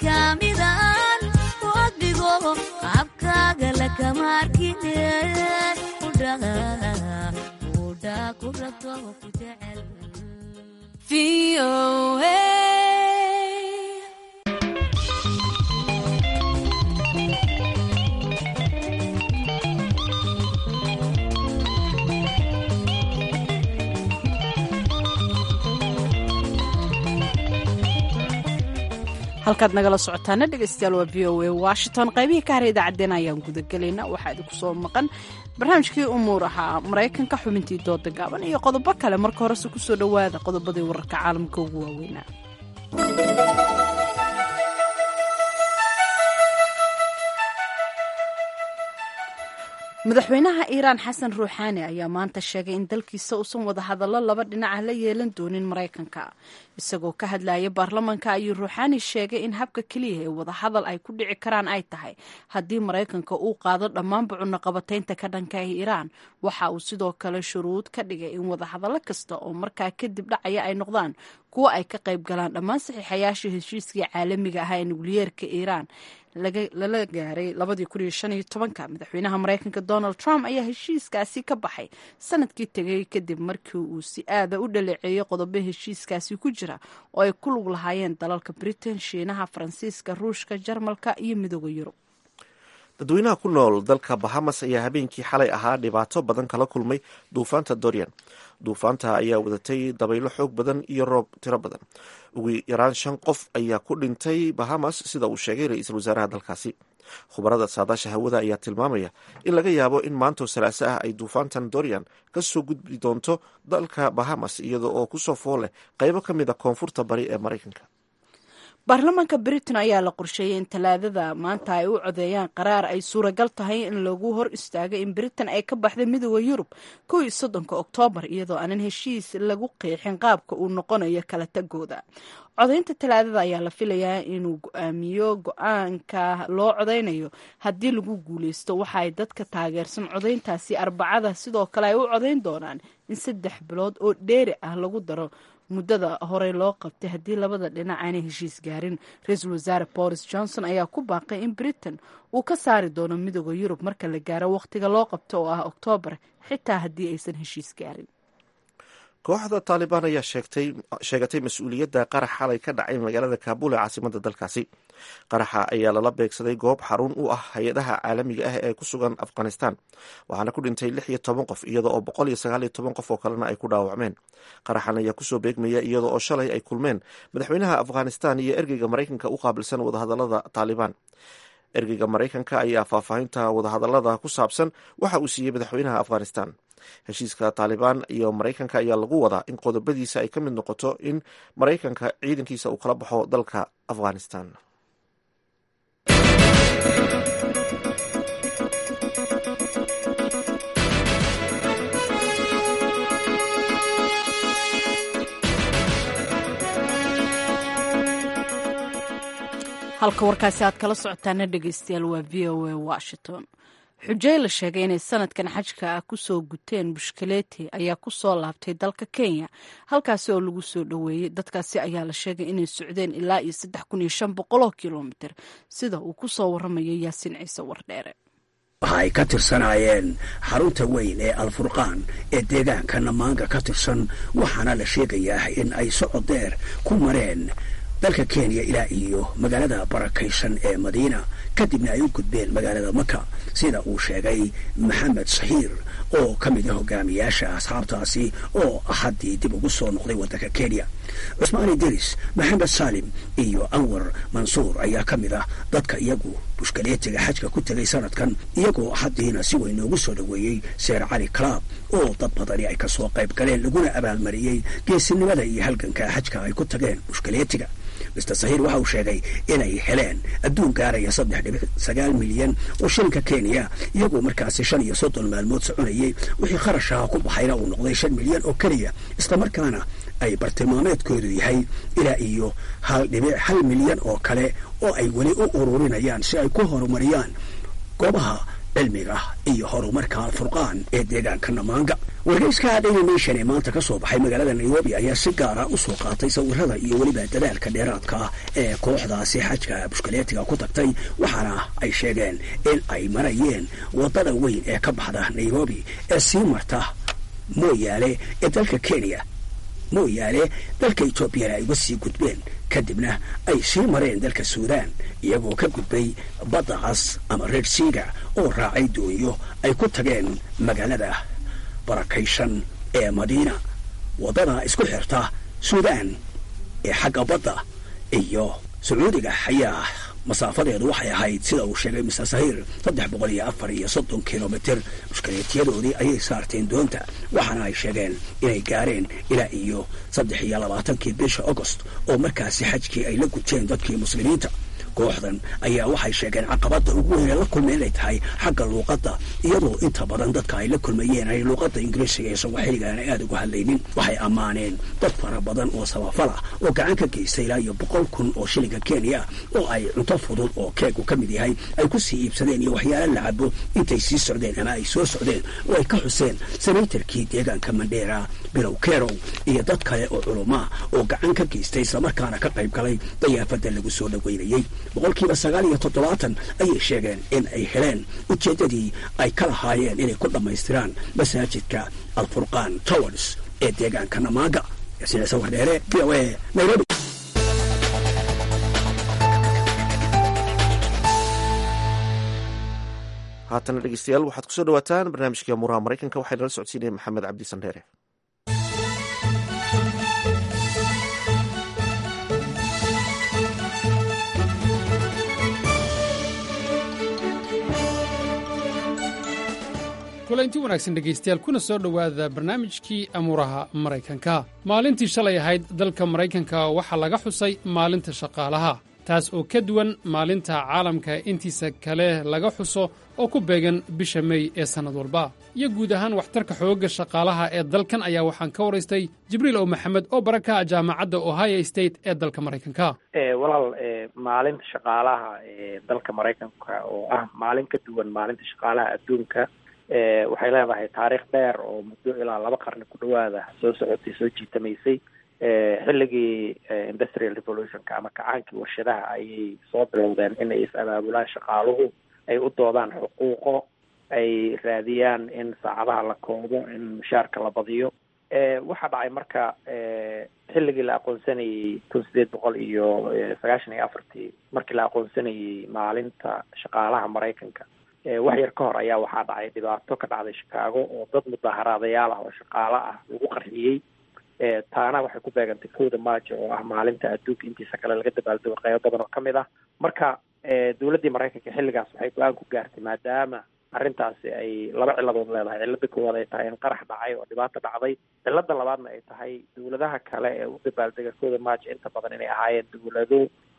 kaamidan odhigo abkaaga lakama arkine udha ku rabto ku jecel halkaad nagala socotaana dhegeystayaal waa v o a washington qaybihii ka hara idaacaddeen ayaan gudagelaynaa waxaa idinku soo maqan barnaamijkii umuur ahaa maraykanka xubintii dooda gaaban iyo qodobo kale marka horese kusoo dhowaada qodobadii wararka caalamka ugu waaweynaa madaxweynaha iiraan xasan ruuxaani ayaa maanta sheegay in dalkiisa uusan wadahadallo laba dhinaca la yeelan doonin maraykanka isagoo ka hadlaya baarlamanka ayuu ruuxaani sheegay in habka keliya ee wadahadal ay ku dhici karaan ay tahay haddii maraykanka uu qaado dhammaanba cunaqabataynta ka dhanka ah iiraan waxa uu sidoo kale shuruud ka dhigay in wadahadallo kasta oo markaa kadib dhacaya ay noqdaan kuwo ay ka qayb galaan dhammaan saxiixayaasha heshiiskii caalamiga ahaa ee nukliyeerka iiraan lala gaaray madaxweynaha maraykanka donald trump ayaa heshiiskaasi ka baxay sanadkii tegay kadib markii uu si aada u dhaleeceeyey qodobo heshiiskaasi ku jira oo ay ku lug lahaayeen dalalka britain shiinaha faransiiska ruushka jarmalka iyo midooda yurub dadweynaha ku nool dalka bahamas ayaa habeenkii xalay ahaa dhibaato badan kala kulmay duufaanta dorian duufaanta ayaa wadatay dabaylo xoog badan iyo roob tiro badan ugu yaraan shan qof ayaa ku dhintay bahamas sida uu sheegay ra-iisul wasaaraha dalkaasi khubarada saadaasha hawada ayaa tilmaamaya in laga yaabo in maantoo salaaso ah ay duufaantan dorian ka soo gudbi doonto dalka bahamas iyada oo kusoo fool leh qaybo ka mid a koonfurta bari ee maraykanka baarlamaanka britain ayaa la qorsheeyey in talaadada maanta ay u codeeyaan qaraar ay suuragal tahay in lagu hor istaago in britain ay ka baxda midooda yurub kow iyo soddonka oktoobar iyadoo aanan heshiis lagu qeexin qaabka uu noqonayo kala tagooda codaynta talaadada ayaa la filayaa inuu go-aamiyo go-aanka loo codaynayo haddii lagu guuleysto waxa ay dadka taageersan codayntaasi arbacada sidoo kale ay u codayn doonaan in saddex bilood oo dheeri ah lagu daro muddada horey loo qabtay haddii labada dhinac aanay heshiis gaarin ra-iisul wasaare boris johnson ayaa ku baaqay in britain uu ka saari doono midooda yurub marka la gaaro wakhtiga loo qabto oo ah oktoobar xitaa haddii aysan heshiis gaarin kooxda taalibaan ayaa sheegatay mas-uuliyadda qarax xalay ka dhacay magaalada kaabul ee caasimada dalkaasi qaraxa ayaa lala beegsaday goob xarun u ah hay-adaha caalamiga ah ee ku sugan afghanistan waxaana ku dhintay lix iyo toban qof iyada oo boqol iyo sagaal iyo toban qof oo kalena ay ku dhaawacmeen qaraxan ayaa kusoo beegmaya iyada oo shalay ay kulmeen madaxweynaha afghanistan iyo ergeyga maraykanka u qaabilsan wadahadalada taalibaan ergeyga maraykanka ayaa faahfaahinta wadahadalada ku saabsan waxa uu siiyey madaxweynaha afghanistan heshiiska taalibaan iyo maraykanka ayaa lagu wadaa in qodobadiisa ay ka mid noqoto in maraykanka ciidankiisa uu kala baxo dalka afghanistan halka warkaasi aad kala socotaana dhegeystayaal waa v o a washington xujey la sheegay inay sanadkan xajka ah kusoo guteen bushkaleeti ayaa kusoo laabtay dalka kenya halkaasi oo lagu soo dhoweeyey dadkaasi ayaa la sheegay inay socdeen ilaa iyo saddex kun iyo shan boqoloo kilomitir sida uu kusoo waramayo yaasiin ciise wardheere waxa ay ka tirsanaayeen xarunta weyn ee alfurqaan ee deegaanka namaanga ka tirsan waxaana la sheegayaa in ay socod deer ku mareen dalka kenya ilaa iyo magaalada barakaysan ee madiina kadibna ay u gudbeen magaalada maka sida uu sheegay maxamed saxiir oo ka mid ah hogaamiyaasha asxaabtaasi oo axaddii dib ugu soo noqday waddanka kenya cusmaani deris maxamed saalim iyo anwar mansuur ayaa ka mid ah dadka iyagu bushkaleetiga xajka ku tegay sanadkan iyagoo axaddiina si weyn noogu soo dhoweeyey seer cali club oo dad badani ay kasoo qayb galeen laguna abaalmariyey geesinimada iyo halganka xajka ay ku tageen bushkaleetiga mister sahiir waxa uu sheegay inay heleen adduun gaaraya saddex dhibic sagaal milyan oo shilinka kenya iyagoo markaasi shan iyo soddon maalmood soconayay wixii kharashaha ku baxayna uu noqday shan milyan oo keliya islamarkaana ay bartilmaameedkoodu yahay ilaa iyo hal dhibic hal milyan oo kale oo ay weli u ururinayaan si ay ku horumariyaan goobaha cilmiga iyo horumarka alfurqaan ee deegaanka namaanga wargeyska daily nation ee maanta ka soo baxay magaalada nairobi ayaa si gaara u soo qaatay sawirada iyo weliba dadaalka dheeraadka ah ee kooxdaasi xajka bushkaleetiga ku tagtay waxaana ay sheegeen in ay marayeen waddada weyn ee ka baxda nairobi ee sii marta mooyaale ee dalka kenya mooyaale dalka etoobiyana ay uga sii gudbeen kadibna ay sii mareen dalka suudaan iyagoo ka gudbay badda cas ama red seaga oo raacay doonyo ay ku tageen magaalada barakaysan ee madiina waddada isku xirta suudaan ee xagga badda iyo sacuudiga ayaa masaafadeedu waxay ahayd sida uu sheegay mister sahiir saddex boqol iyo afar iyo soddon kilomitir mushkaleetiyadoodii ayay saarteen doonta waxaana ay sheegeen inay gaareen ilaa iyo saddex iyo labaatankii bisha agost oo markaasi xajkii ay la guteen dadkii muslimiinta kooxdan ayaa waxay sheegeen caqabada ugu weyn ee la kulmay inay tahay xagga luuqadda iyadoo inta badan dadka ay la kulmayeen ay luuqadda ingiriisiga ee sawaaxiliga aanay aada uga hadlaynin waxay ammaaneen dad fara badan oo sabafala oo gacan ka geystay ilaa iyo boqol kun oo shilinka kenya oo ay cunto fudud oo keegu ka mid yahay ay ku sii iibsadeen iyo waxyaala la cabo intay sii socdeen ama ay soo socdeen oo ay ka xuseen senatarkii deegaanka mandheera bilow kerow iyo dad kale oo culumaa oo gacan ka geystay islamarkaana ka qayb galay dayaafada lagu soo dhaweynayey boqolkiiba sagaal iyo toddobaatan ayay sheegeen in ay heleen ujeeddadii ay ka lahaayeen inay ku dhammaystiraan masaajidka alfurqaan towers ee deegaanka namaaga sida sawir dheere v o a nairobi haatana dhegeystayaal waxaad kusoo dhawaataan barnaamijka muraha maraykanka waxaa nala socodsiinaya maxamed cabdi sandheere kulanti wanaagsan dhegaystayaal kuna soo dhowaada barnaamijkii amuuraha maraykanka maalintii shalay ahayd dalka maraykanka waxaa laga xusay maalinta shaqaalaha taas oo ka duwan maalinta caalamka intiisa kale laga xuso oo ku beegan bisha mey ee sannad walba iyo guud ahaan waxtarka xoogga shaqaalaha ee dalkan ayaa waxaan ka waraystay jibriil ow maxamed oo baraka jaamacadda ohio state ee dalka maraykanka walaal maalinta shaqaalaha ee dalka maraykanka oo ah maalin ka duwan maalinta shaqaalaha adduunka waxay leedahay taariikh dheer oo muddo ilaa laba qarni ku dhawaada soo socotay soo jiitamaysay xilligii industrial revolutionka ama kacaankii warshadaha ayay soo bilowdeen inay is-abaabulaan shaqaaluhu ay u doodaan xuquuqo ay raadiyaan in saacadaha la koobo in mushaarka la badiyo waxaa dhacay marka xilligii la aqoonsanayey kun sideed boqol iyo sagaashan iyo afartii markii la aqoonsanayey maalinta shaqaalaha maraykanka wax yar ka hor ayaa waxaa dhacay dhibaato ka dhacday chicago oo dad mudaaharaadayaal ah oo shaqaalo ah lagu qarxiyey taana waxay ku beegantay kowda maajo oo ah maalinta adduunka intiisa kale laga dabaaldego qeybo badan oo kamid ah marka dowladdii maraykanka xilligaas waxay go-aan ku gaartay maadaama arrintaasi ay laba ciladood leedahay cilada koowaad ay tahay in qarax dhacay oo dhibaato dhacday cilada labaadna ay tahay dowladaha kale ee u dabaaldega kowda maajo inta badan inay ahaayeen dowlado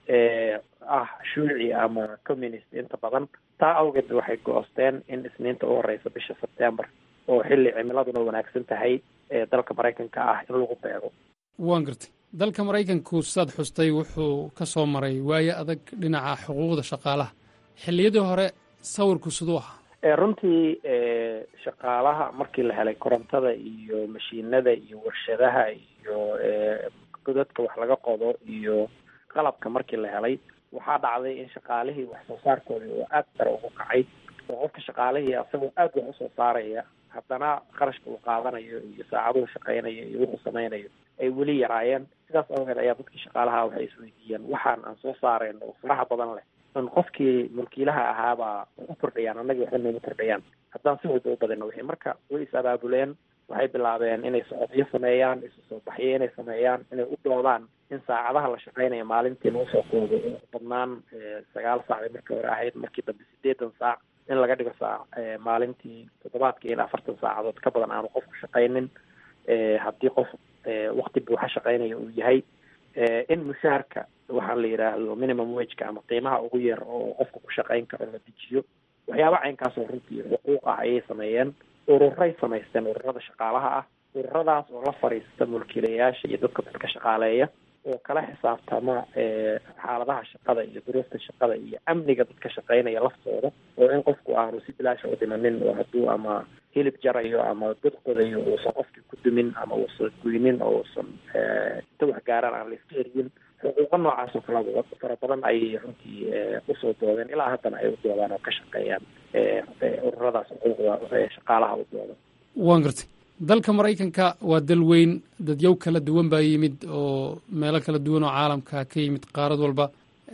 ah shuuci ama communist inta badan taa awgeed waxay go-osteen in isniinta u horeysa bisha sebtember oo xilli cimiladuna wanaagsan tahay ee dalka maraykanka ah in lagu beego waan gartay dalka maraykanku saad xustay wuxuu ka soo maray waayo adag dhinaca xuquuqda shaqaalaha xilliyadii hore sawirku siduu ahaa runtii shaqaalaha markii la helay korontada iyo mashiinada iyo warshadaha iyo godadka wax laga qodo iyo qalabka markii la helay waxaa dhacday in shaqaalihii wax soo saarkoodii oo aada sare ugu kacay oo qofka shaqaalihii asagoo aada wax usoo saaraya haddana qarashka uu qaadanayo iyo saacaduhu shaqeynayo iyo wuxuu sameynayo ay weli yaraayeen sidaas awgeed ayaa dadkii shaqaalaha waxay isweydiiyeen waxaan aan soo saareen oo faraha badan leh in qofkii mulkiilaha ahaabaa u kordhayaan annagii waxba nooma kordhayaan haddaan si walba u badino wixii marka way is abaabuleen waxay bilaabeen inay socodyo sameeyaan isu soo baxyo inay sameeyaan inay u doodaan in saacadaha la shaqeynaya maalintii lagu soo koobo u badnaan sagaal saac bay markii hore ahayd markii dambe sideetan saac in laga dhigo saac maalintii toddobaadkii in afartan saacadood ka badan aanu qofku shaqaynin haddii qof wakti buuxa shaqeynaya uu yahay in mushaarka waxaa la yidhaahdo minimum wageka ama qiimaha ugu yar oo qofka ku shaqeyn karo la dejiyo waxyaaba caynkaasoo runtii xuquuq ah ayay sameeyeen ururay samaysteen ururada shaqaalaha ah ururadaas oo la fadhiista mulkiilayaasha iyo dadka dadka shaqaaleeya oo kala xisaabtama xaaladaha shaqada iyo duruufta shaqada iyo amniga dadka shaqaynaya laftooda oo in qofku aanu si bilaasha u dhimanin oo hadduu ama hilib jarayo ama dad qodayo uusan qofkii ku dumin ama uusan guynin oo uusan inta wax gaaraan aan la iska eriyin xuquuqa noocaas oo kalaba fara badan ayay runtii usoo doodeen ilaa haddana ay u doodaan oo ka shaqeeyaan ururadaas xuquuqda shaqaalaha u dooda waan gartay dalka maraykanka waa dal weyn dadyow kala duwan baa yimid oo meelo kala duwan oo caalamka ka yimid qaarad walba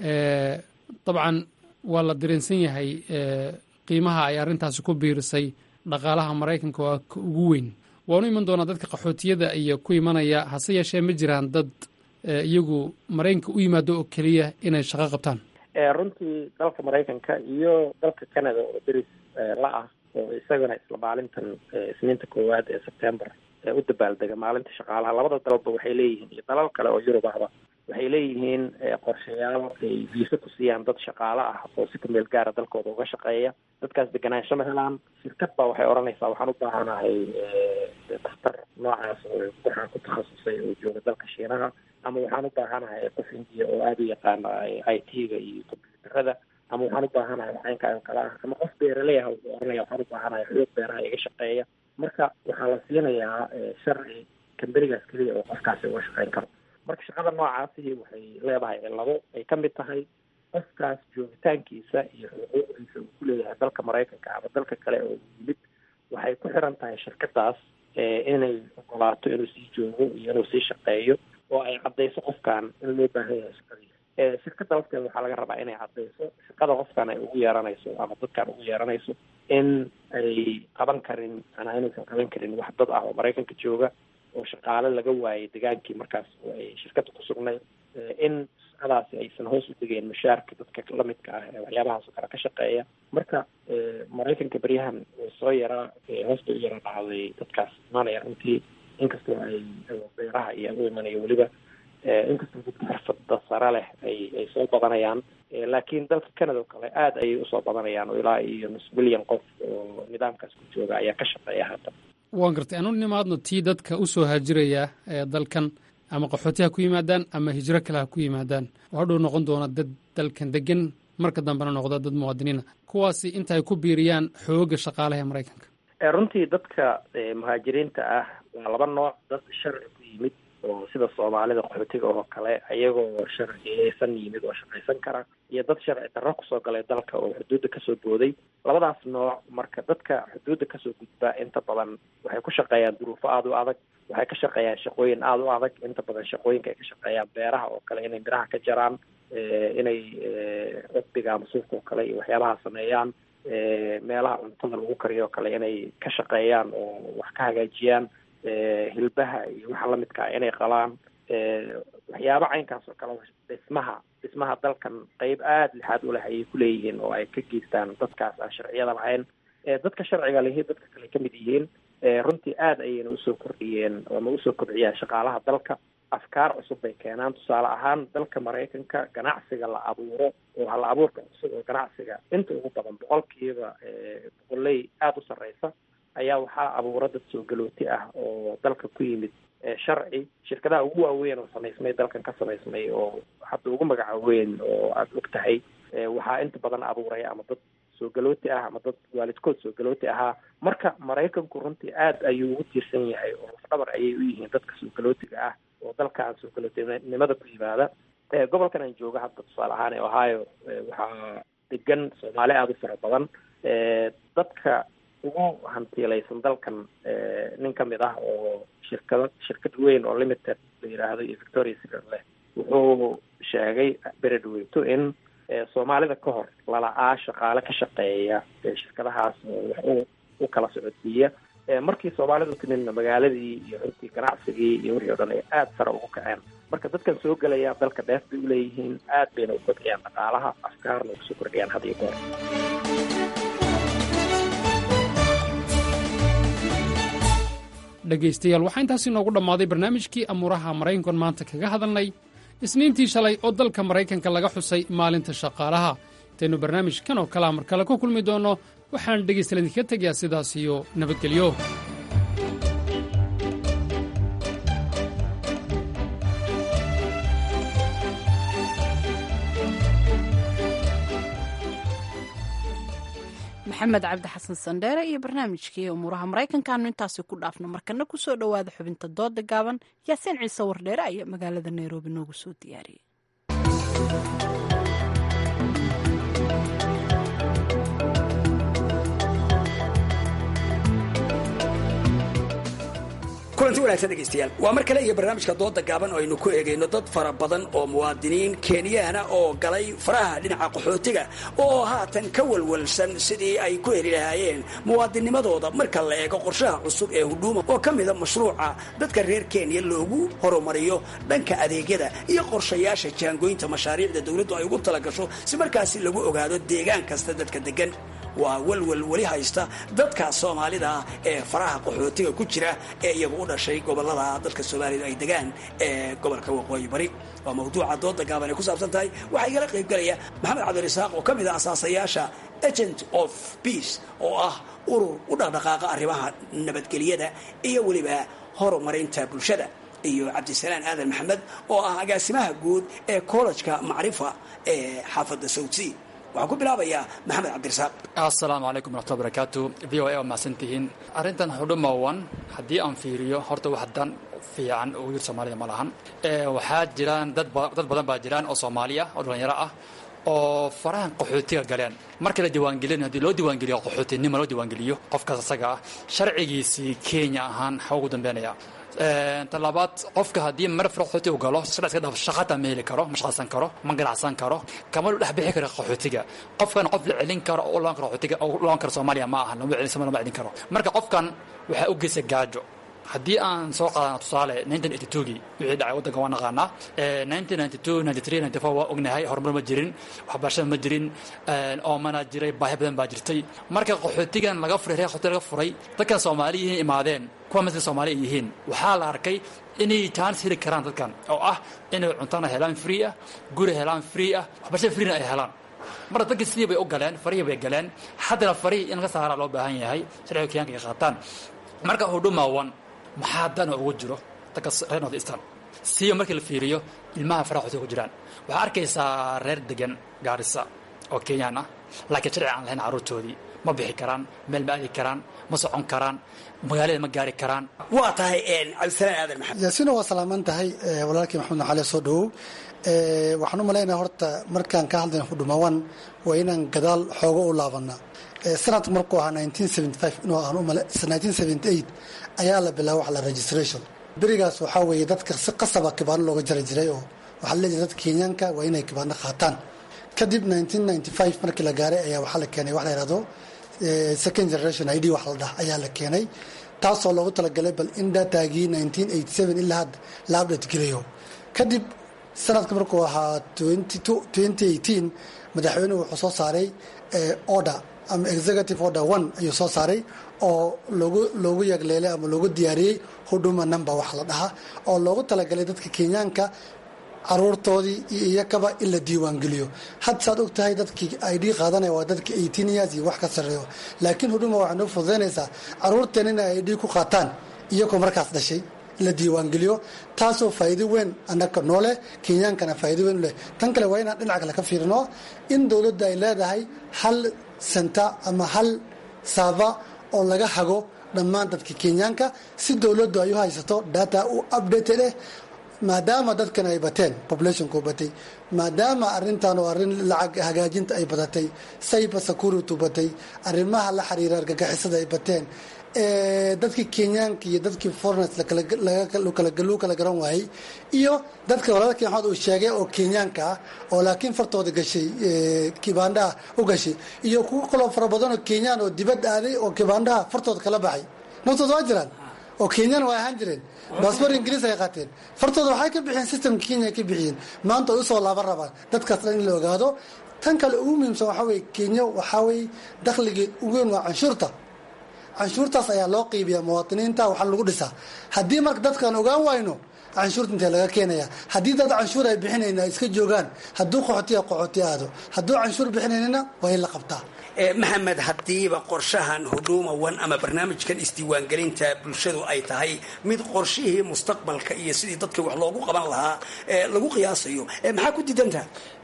dabcan waa la dareensan yahay qiimaha ay arrintaasi ku biirisay dhaqaalaha maraykanka waa ka ugu weyn waanu iman doonaa dadka qaxootiyada iyo ku imanaya hase yeeshee ma jiraan dad iyagu maraykanka u yimaado oo keliya inay shaqo qabtaan runtii dalka maraykanka iyo dalka canada oo deris la ah oo isagana isla maalintan isniinta koowaad ee sebtember u dabaaldega maalinta shaqaalaha labada dalba waxay leeyihiin iyo dalal kale oo yurub ahba waxay leeyihiin qorshayaal ay viisa ku siiyaan dad shaqaale ah oo si kumeel gaara dalkooda uga shaqeeya dadkaas deganaansho ma helaan shirkad baa waxay odhanaysaa waxaan u baahanahay daktar noocaas oo waxaan ku takhasusay oo jooga dalka shiinaha ama waxaan u baahanahay qof indiya oo aada u yaqaana i t-ga iyo combyuutarada ama waxaan u baahanahay caynkaan kale ah ama qof beeraley ah wuxuu oranaya waxaan u baahanahay xoog beeraha iga shaqeeya marka waxaa la siinayaa sharci kamberigaas keliya oo qofkaasi uga shaqeyn karo marka shaqada noocaasi waxay leedahay labo ay ka mid tahay qofkaas joogitaankiisa iyo xuquuqdiisa uu ku leeyahay dalka maraykanka ama dalka kale oo yimid waxay ku xiran tahay shirkadaas inay ogolaato inuu sii joogo iyo inuu sii shaqeeyo oo ay caddayso qofkan in loo baahan yahay shaqadiisa shirkada lafteeda waxaa laga rabaa inay caddayso shaqada qofkan ay ugu yeeranayso ama dadkan ugu yeeranayso in ay qaban karin manaa inaysan qaban karin wax dad ah oo maraykanka jooga oo shaqaale laga waayay degaankii markaas oo ay shirkada ku sugnayd in shaqadaasi aysan hoos u degeen mushaarka dadka lamidka ah ee waxyaabahaasoo kale ka shaqeeya marka maraykanka beryahan way soo yaraa hoosta u yara dhacday dadkaas imaanaya runtii inkastoo ay beeraha iyo u imanayo weliba inkastoo dadka xirfada sare leh ay ay soo badanayaan laakiin dalka canada oo kale aada ayay usoo badanayaan oo ilaa iyo nus milyan qof oo nidaamkaas ku jooga ayaa ka shaqeeya haatan waan gartay anu nimaadno tii dadka u soo haajiraya ee dalkan ama qaxooti ha ku yimaadaan ama hijro kale ha ku yimaadaan oo hadhow noqon doona dad dalkan degan marka dambena noqda dad muwaadiniina kuwaasi inta ay ku biiriyaan xooga shaqaalaha ee maraykanka runtii dadka muhaajiriinta ah waa laba nooc dad sharci ku yimid oo sida soomaalida qaxootiga oo kale ayagoo sharciyeysan yimid oo shaqaysan kara iyo dad sharci darro kusoo galay dalka oo xuduudda kasoo booday labadaas nooc marka dadka xuduudda kasoo gudba inta badan waxay ku shaqeeyaan duruufo aada u adag waxay ka shaqeeyaan shaqooyin aada u adag inta badan shaqooyinka ay ka shaqeeyaan beeraha oo kale inay miraha ka jaraan inay cudbiga ama suufka oo kale iyo waxyaabaha sameeyaan meelaha cuntada lagu kariyo oo kale inay ka shaqeeyaan oo wax ka hagaajiyaan hilbaha iyo waxa lamidka ah inay qalaan waxyaaba caynkaas oo kale dhismaha dhismaha dalkan qeyb aada lixaad u leh ayay kuleeyihiin oo ay ka geystaan dadkaas aan sharciyada lahayn dadka sharciga lihi dadka kale ka mid yihiin runtii aada ayayna usoo kordhiyeen ama usoo kordhiyaan shaqaalaha dalka afkaar cusub bay keenaan tusaale ahaan dalka maraykanka ganacsiga la abuuro oo hal abuurka cusub oo ganacsiga inta ugu badan boqolkiiba boqoley aada u sarreysa ayaa waxaa abuura dad soo galooti ah oo dalka ku yimid sharci shirkadaha ugu waaweyn oo samaysmay dalkan ka samaysmay oo hadda ugu magaca weyn oo aada og tahay waxaa inta badan abuuray ama dad soo galooti ah ama dad waalidkood soo galooti ahaa marka maraykanku runtii aada ayuu ugu tiirsan yahay oo lafdhabar ayay u yihiin dadka soo galootiga ah oo dalka aan soo galootinimada ku yimaada gobolkan aan jooga hadda tusaale ahaan ee ohio waxaa degan soomaali aada u fara badan dadka ugu hantiilaysan dalkan nin ka mid ah oo shirkado shirkad weyn oo limited la yidhaahdo iyo victoria secret leh wuxuu sheegay beredweyto in soomaalida ka hor lala-aa shaqaale ka shaqeeya shirkadahaas wax u u kala socodsiiya markii soomaalidu timidna magaaladii iyo runtii ganacsigii iyo wixii o dhan ay aada sare ugu kaceen marka dadkan soo gelaya dalka dheef bay uleeyihiin aad bayna u kordhiyaan dhaqaalaha afkaarna ugu soo kordhiyaan had iyo goor dhegaystayaal waxaa intaasi noogu dhammaaday barnaamijkii amuuraha maraykankan maanta kaga hadalnay isniintii shalay oo dalka maraykanka laga xusay maalinta shaqaalaha intaynu barnaamijkan oo kalea mar kale ku kulmi doonno waxaan dhegaystayaal idinkaga tegayaa sidaas iyo nabadgelyo maxamed cabdi xasan sandheere iyo barnaamijkii umuuraha maraykankaanu intaasi ku dhaafno markana kusoo dhowaada xubinta dooda gaaban yaasiin ciise wardheere ayaa magaalada nairobi noogu soo diyaariyey kulanti wanaagsan dhegaystayaal waa mar kale iyo barnaamijka dooda gaaban oo aynu ku eegayno dad fara badan oo muwaadiniin kenyaana oo galay faraha dhinaca qaxootiga oo haatan ka walwalsan sidii ay ku heli lahaayeen muwaadinimadooda marka la eego qorshaha cusub ee hudhuuma oo ka mida mashruuca dadka reer kenya loogu horumariyo dhanka adeegyada iyo qorshayaasha jaangooyinta mashaariicda dowladdu ay ugu talagasho si markaasi lagu ogaado deegaan kasta dadka degan waa walwal weli haysta dadka soomaalida ah ee faraha qaxootiga ku jira ee iyagu u dhashay gobolada dalka soomaalida ay degaan ee gobolka waqooyi bari waa mawduuca dooda gaaban ay ku saabsan tahay waxaa igala qaybgalaya maxamed cabdirasaaq oo ka mid ah asaasayaasha agent of peace oo ah urur u dhaqdhaqaaqa arrimaha nabadgelyada iyo weliba horumarinta bulshada iyo cabdisalaan aadan maxamed oo ah agaasimaha guud ee kollejka macrifa ee xaafadda sawdsea waxaan ku bilaabayaa maxamed cabdirasaaq assalaamu calaykum waraxmatulla barakaatu v o a waa mahadsantihiin arrintan xudhuma wan haddii aan fiiriyo horta wax dan fiican ugu yir soomaalida ma lahan waxaa jiraan dad dad badan baa jiraan oo soomaaliya oo dhallinyaro ah oo farahan qaxootiga galeen marka la diiwaangelin haddii loo diiwaangeliyo qaxootinima loo diiwaangeliyo qofkaas asaga ah sharcigiisii kenya ahaan xa ugu dambeynaya talabaad qofka haddii mar fara qaxooti u galo sida iska dhaaf shaqata ma heli karo ma shaqaysan karo ma ganacsan karo kama lu dhex bixi karo qaxootiga qofkan qof la celin karo oo loan karo qaxootiga oo loan karo soomaaliya ma aha lama celin lama celin karo marka qofkan waxaa u geysa gaajo haddii aan soo qaadana tusaale gii wixii dhacay waddanka waa naqaanaa waa ognahay horumar ma jirin waxbarashada ma jirin oomana jiray baahi badan baa jirtay marka qaxootigan laga furay reer qaxooti laga furay dadkan soomaaliyihiin imaadeen kuwa masla soomaali ay yihiin waxaa la arkay inay chance heli karaan dadkan oo ah inay cuntana helaan free ah guri helaan free ah waxbarashada freena ay helaan marka dadkii sidii bay u galeen farihii bay galeen haddana farihii in laga saaraa loo baahan yahay sharciga kenyaanka ay qaataan marka hudhuma one maxaa dana ugu jiro dadka reer north eastern siiba markii la fiiriyo ilmaha faraha qaxootiga ku jiraan waxaa arkaysaa reer degan gaarisa oo kenyaan ah laakiin sharci aan lahayn carruurtoodii ma bixi karaan meel ma aadi karaan ma socon karaan magaalada ma gaari karaan waa tahay cabdisalaan aadan maxamed yaasiino waa salaaman tahay walaalkii maxamed naxaale soo dhowow waxaan u malaynaya horta markaan ka hadlayna hudhumawan waa inaan gadaal xoogo u laabanaa sanadka markuu ahaa ayaa la bilaaba wax la registration berigaas waxaa weeye dadka si qasaba kibaano looga jari jiray oo waxaa la leeyahay dadka kenyaanka waa inay kibaano qaataan kadib markii la gaaray ayaa waxaa la keenay wax la yihahdo second generation id wax la dhah ayaa la keenay taasoo loogu talagalay bal in datagii ilaa hadda la update gelayo kadib sanadka markuu ahaa madaxweynuhu wuxuu soo saaray order ama executive order one ayuu soo saaray oo loogu loogu yagleelay ama loogu diyaariyey huduma number wax la dhahaa oo loogu talagalay dadka kenyaanka caruurtoodii iyo iyakaba in la diiwaangeliyo had saad og tahay dadkii id qaadanaya waa dadka eighteen years iyo wax ka sarreeyo laakiin huduma waxay noo fududaynaysaa caruurteen inay id ku qaataan iyagoo markaas dhashay la diiwaangeliyo taasoo faa'iido weyn annaka nooleh kenyaankana faa'iido weyn u leh tan kale waa inaan dhinaca kale ka fiirino in dowladda ay leedahay hal senta ama hal saaba oo laga hago dhammaan dadka kenyaanka si dowladdu ay u haysato data u updated eh maadaama dadkan ay bateen populationku batay maadaama arintan oo arrin lacag hagaajinta ay badatay cyber security batay arrimaha la xiriira argagixisada ay bateen dadkii kenyaanka iyo dadkii foreigners lagu kala garan waayey iyo dadka walaalkii maxamed uu sheegay oo kenyaanka ah oo laakiin fartooda gashay kibaandhaha u gashay iyo kuwo kaloo fara badan oo kenyaan oo dibad aaday oo kibaandhaha fartooda kala baxay naftooda waa jiraan oo kenyaan waa ahaan jireen baasboor ingiriis ay qaateen fartooda waxay ka bixiyeen systemka kenya ka bixiyeen maanta ay usoo laaban rabaan dadkaas dhan in la ogaado tan kale ugu muhiimsan waxaa weye kenya waxaa weye dakhligeed ugu weyn waa canshuurta canshuurtaas ayaa loo qiibiyaa muwaadiniinta waxaa lagu dhisaa haddii marka dadkaan ogaan wayno canshuurta intee laga keenaya haddii dad canshuur ay bixinayna ay iska joogaan hadduu qaxootiya qaxooti aado hadduu canshuur bixinaynana waa in la qabtaa maxamed haddiiba qorshahan huduma one ama barnaamijkan isdiiwaangelinta bulshadu ay tahay mid qorshihii mustaqbalka iyo sidii dadka wax loogu qaban lahaa lagu qiyaasayo maxaa ku diidantaha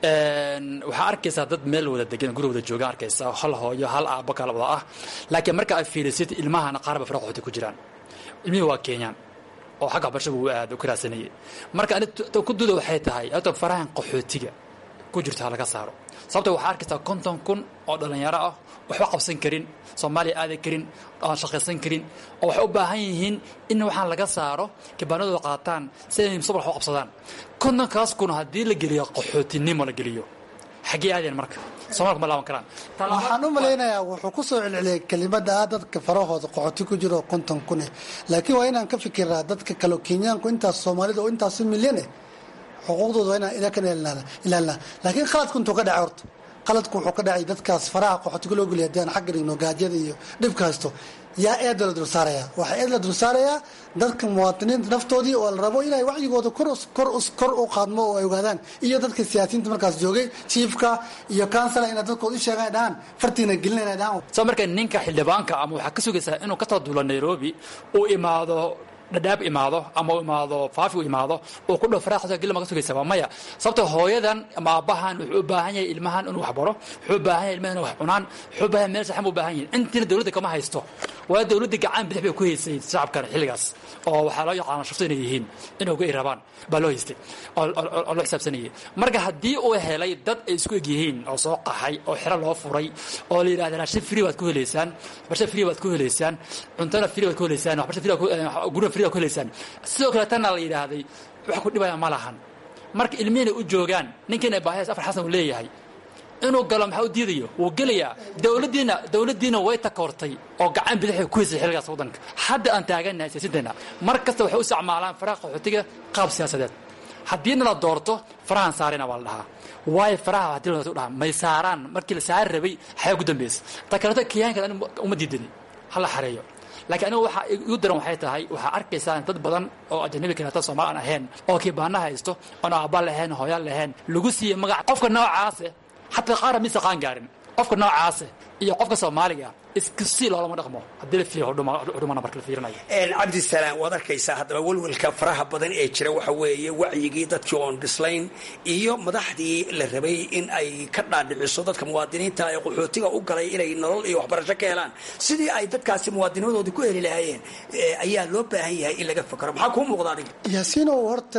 waxaa arkaysaa dad meel wada degan guri wada jooga arkaysa hal hooyo hal aabbo kala wada ah laakiin marka ay fiirisid ilmahana qaarba fara qaxooti ku jiraan ilmihii waa kenyaan oo xagga waxbarashada uu aad u karaasanayay marka ani ku duda waxay tahay horta farahan qaxootiga ku jirto ha laga saaro sababta waxaa arkaysaa konton kun oo dhallinyaro ah waxba qabsan karin soomaaliya aadan karin aan shaqaysan karin oo waxay u baahan yihiin in waxaan laga saaro kibaanadooda qaataan si ay mustaqbal wax u qabsadaan kontonkaas kun haddii la geliyo qaxootinimo la geliyo xaggee aadeen marka soomaalka ma laaban karaan waxaan u malaynayaa wuxuu ku soo celceliyay kelimada ah dadka farahooda qaxooti ku jiro oo konton kun eh laakiin waa inaan ka fikiraa dadka kale kenyaanku intaas soomaalida oo intaasu milyan eh xuquuqdooda waa inaan inakan ilaalinaa laakiin khaladku intuu ka dhacay horta qaladku wuxuu ka dhacay dadkaas faraha qaxootiga loo geliya haddii aan xagga dhigno gaajada iyo dhibka haysto yaa eeda la dul saaraya waxaa eed la dul saarayaa dadka muwaadiniinta naftoodii oo la rabo inay wacyigooda kor u qaadmo oo ay ogaadaan iyo dadka siyaasiyiinta markaas joogay jiifka iyo kansala inay dadkooda u sheegaan ay dhahaan fartiina gelin inay dhahaan soo marka ninka xildhibaanka ama waxaa ka sugaysaa inuu ka soo duulo nairobi uu imaado dhadhaab imaado ama u imaado faafi u imaado uu ku dhow faraaqsa geli maga sugaysa waa maya sababta hooyadan ama aabbahan wuxuu u baahan yahay ilmahan inuu wax baro wuxuu u baahan yahay ilmahan inuu wax cunaan wuxuu u baahan yahay meel saxan u baahan yahay intiina dawladda kama haysto waa dawladda gacan bidix bay ku haysay shacabkan xilligaas oo waxaa loo yaqaana shufta inay yihiin inay uga irabaan baa loo haystay oo loo xisaabsanayay marka haddii uu helay dad ay isku eg yihiin oo soo qaxay oo xero loo furay oo la yidhahda raashin free baad ku helaysaan waxbarasho free baad ku helaysaan cuntona free baad ku helaysaan waxbarasho free gurina free baad ku helaysaan sidoo kale tanna la yidhaahday wax ku dhibaya ma lahan marka ilmihiina u joogaan ninkiina baahidaas afar xasan uu leeyahay inuu galo maxaa u diidayo wuu gelayaa dawladdiina dawladdiina way takoortay oo gacan bidixay ku haysay xilligaas waddanka hadda aan taaganahay siyaasaddeena mar kasta waxay u isticmaalaan faraha qaxootiga qaab siyaasadeed haddiina la doorto farahan saarina waa la dhahaa waayo faraha hadii la dhaha may saaraan markii la saari rabay xayaa ku dambaysa ta kaleeto kenyaanka uma diidani ha la xareeyo laakiin anigu waxaa igu daran waxay tahay waxaa arkaysaa dad badan oo ajanabi kaleeto soomaali aan ahayn oo kiibaana haysto oon aabba lahayn hooyaan lahayn lagu siiyey magac qofka noocaase xataa qaara mise qaan gaarin qofka noocaase iyo qofka soomaaliga iskusii loolama dhaqmo haddii la fiiriyo hudhumana marka la fiirinayo cabdisalaam waad arkaysaa haddaba welwelka faraha badan ee jira waxa weeye wacyigii dadkii oon dhislayn iyo madaxdii la rabay in ay ka dhaadhiciso dadka muwaadiniinta ee qaxootiga u galay inay nolol iyo waxbarasho ka helaan sidii ay dadkaasi muwaadinimadoodii ku heli lahaayeen ayaa loo baahan yahay in laga fakaro maxaa kuu muuqda adiga yaasiinow horta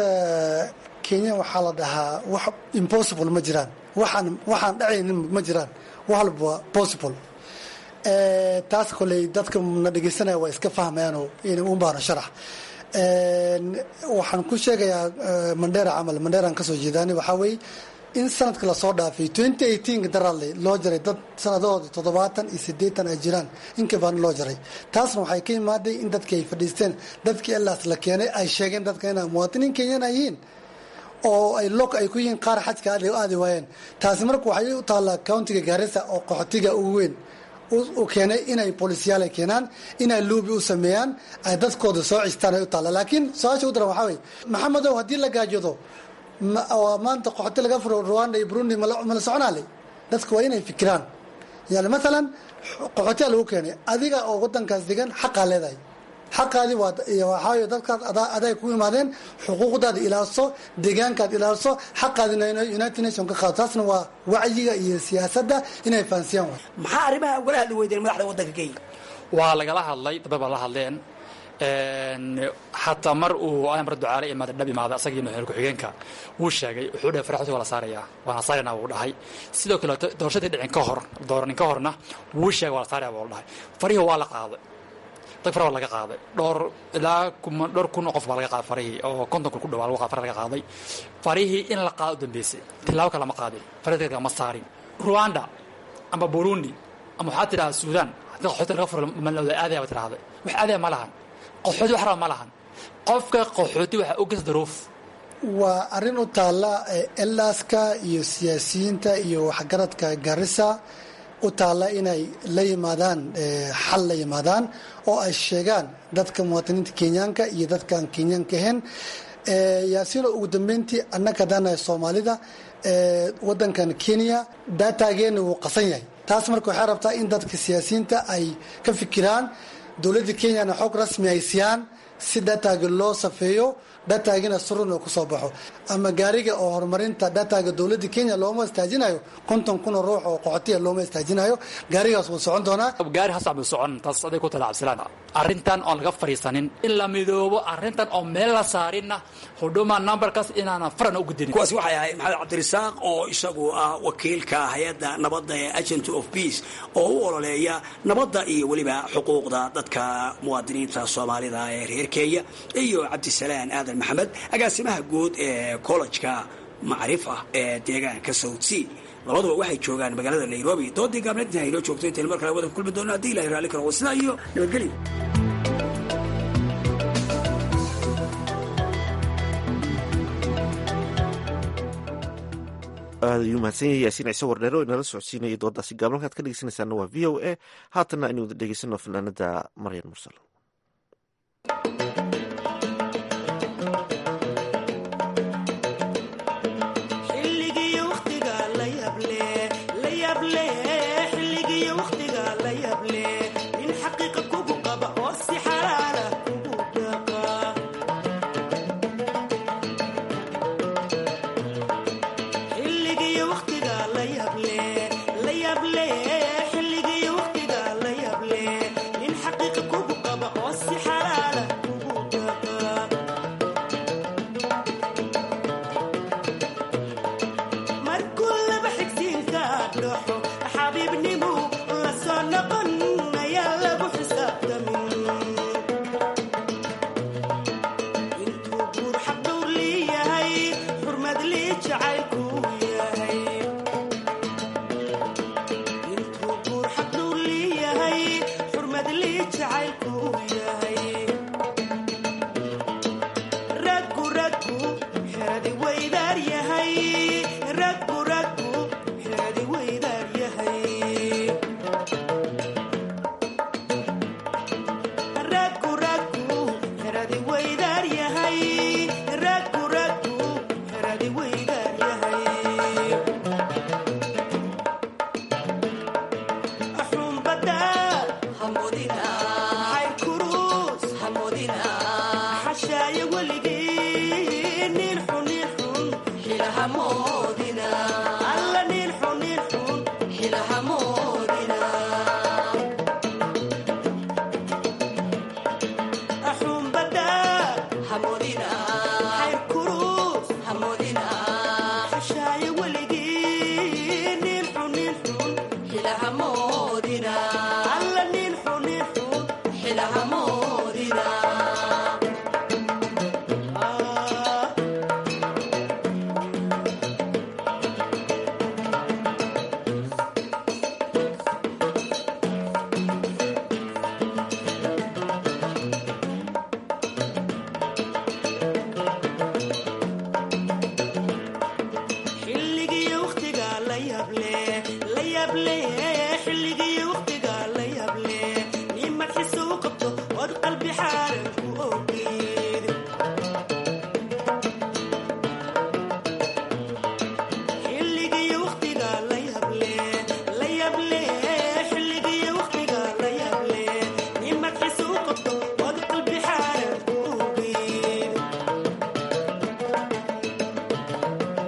kenya waxaa la dhahaa wax impossible ma jiraan waxaan waxaan dhacaynin ma jiraan wax walba waa possible taas koley dadka na dhegeysanaya waa iska fahmayaanoo un baano sharax waxaan ku sheegayaa mandheera camal mandheeraan kasoo jeedaani waxaa weeye in sanadka lasoo dhaafay twenty eighteenka daraadle loo jaray dad sanadahooda toddobaatan iyo siddeetan ay jiraan inkabaan loo jaray taasna waxay ka imaaday in dadkii ay fadhiisteen dadkii elaas la keenay ay sheegeen dadka inay muwaatiniin kenyana yihiin oo ay lok ay ku yihiin qaar xajka aadi waayeen taasi marka waxay u taallaa countiga gaarisa oo qaxootiga ugu weyn u keenay inay bolisyaal ay keenaan inay luubi u sameeyaan ay dadkooda soo cistaan ay u taalla laakiin su-aasha u daran waxaa weye maxamedow haddii la gaajoodo maanta qaxooti laga furo rwanda iyo burundi mala soconaale dadka waa inay fikiraan yani maalan qaxootiyaa lagu keenay adiga oo wadankaas degan xaqaa leedahay xaqaadii waxaawy dadkaas aday ku imaadeen xuquuqdaada ilaaliso deegaankaad ilaaliso xaqaadina united nation ka qaado taasna waa wacyiga iyo siyaasadda inay fahansiyaan way maxaa arrimaha ugala hadli weydeen madaxda waddanka kenya waa lagala hadlay dabay baa la hadleen xataa mar uu amar ducaale imaada dhab imaada asagii madaxweyne ku-xigeenka wuu sheegay wuxuu dhahay faraxooti waa la saarayaa waana saarina wuu dhahay sidoo kale doorashadii dhicin ka hor dooranin ka horna wuu sheegay waa la saaraya buu dhahay farihii waa la qaaday dad fara waa laga qaaday dhowr ilaa dhowr kun oo qof baa laga qaaday farihii oo konton kun ku dhawaa lagu fara laga qaaday farihii in la qaado u dambeysay tilaabo kale lama qaadin farihii lama saarin rwanda ama burundi ama waxaa tidhahda suudaan haddii qaxooti laga furo malawda aadaya ba tidhahday wax aadaya ma lahan qaxooti wax raba ma lahan qofka qaxooti waxaa u gesa daruuf waa arrin u taalla elaaska iyo siyaasiyiinta iyo waxgaradka garissa u taalla inay la yimaadaan xal la yimaadaan oo ay sheegaan dadka muwaadiniinta kenyaanka iyo dadkaan kenyaanka ahayn yaasiino ugu dambeyntii annaka haddaanahay soomaalida wadankan kenya daataageena wuu qasan yahay taas marka waxay rabtaa in dadka siyaasiyiinta ay ka fikiraan dowladda kenyana xog rasmi ay siiyaan si dataaga loo safeeyo dataagina surun uu kusoo baxo ama gaariga oo horumarinta dataga dowladda kenya looma istaajinayo konton kun oo ruux oo qoxotiya looma istaajinayo gaarigaas wuu socon doonaa gaari hasacbu socon taas aday ku tala cabsilaan arrintan oon laga fadhiisanin in la midoobo arrintan oo meel la saarinna huduma numberkaas inaanan faran u gudinin kuwaasi waxay ahayd maxamed cabdirasaaq oo isagu ah wakiilka hay-adda nabadda ee agent of peace oo u ololeeya nabadda iyo weliba xuquuqda dadka muwaadiniinta soomaalida ee reer kenya iyo cabdisalaan aadan maxamed agaasimaha guud ee collejka macrif ah ee deegaanka south sea labaduba waxay joogaan magaalada nairobi doodii gaabnainta aynoo joogto intaynu mar kale wadan kulmi doono haddii ilahay raalli karo sidaa iyo nabadgelyo aad ayuu mahadsan yahay yaasiin ciise wardheero inala socodsiinaya dooddaasi gaablan kaad ka dhegeysanaysaana waa v o a haatanna aynu wada dhegeysano fanaanada maryan mursal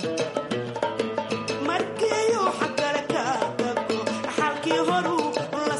markiiyu xagale ka tago xalkii horu la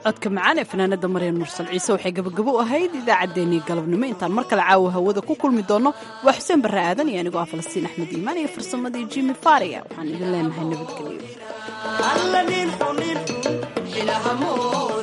codka macaan ee fanaanada maryan mursal ciise waxay gabagabo u ahayd idaacaddeenii galabnimo intaan mar kale caawa hawada ku kulmi doonno waa xuseen barre aadan iyo anigoo ah falastiin axmed iimaan iyo farsamadii jimi faria waxaan idin leenahay nabadgelyo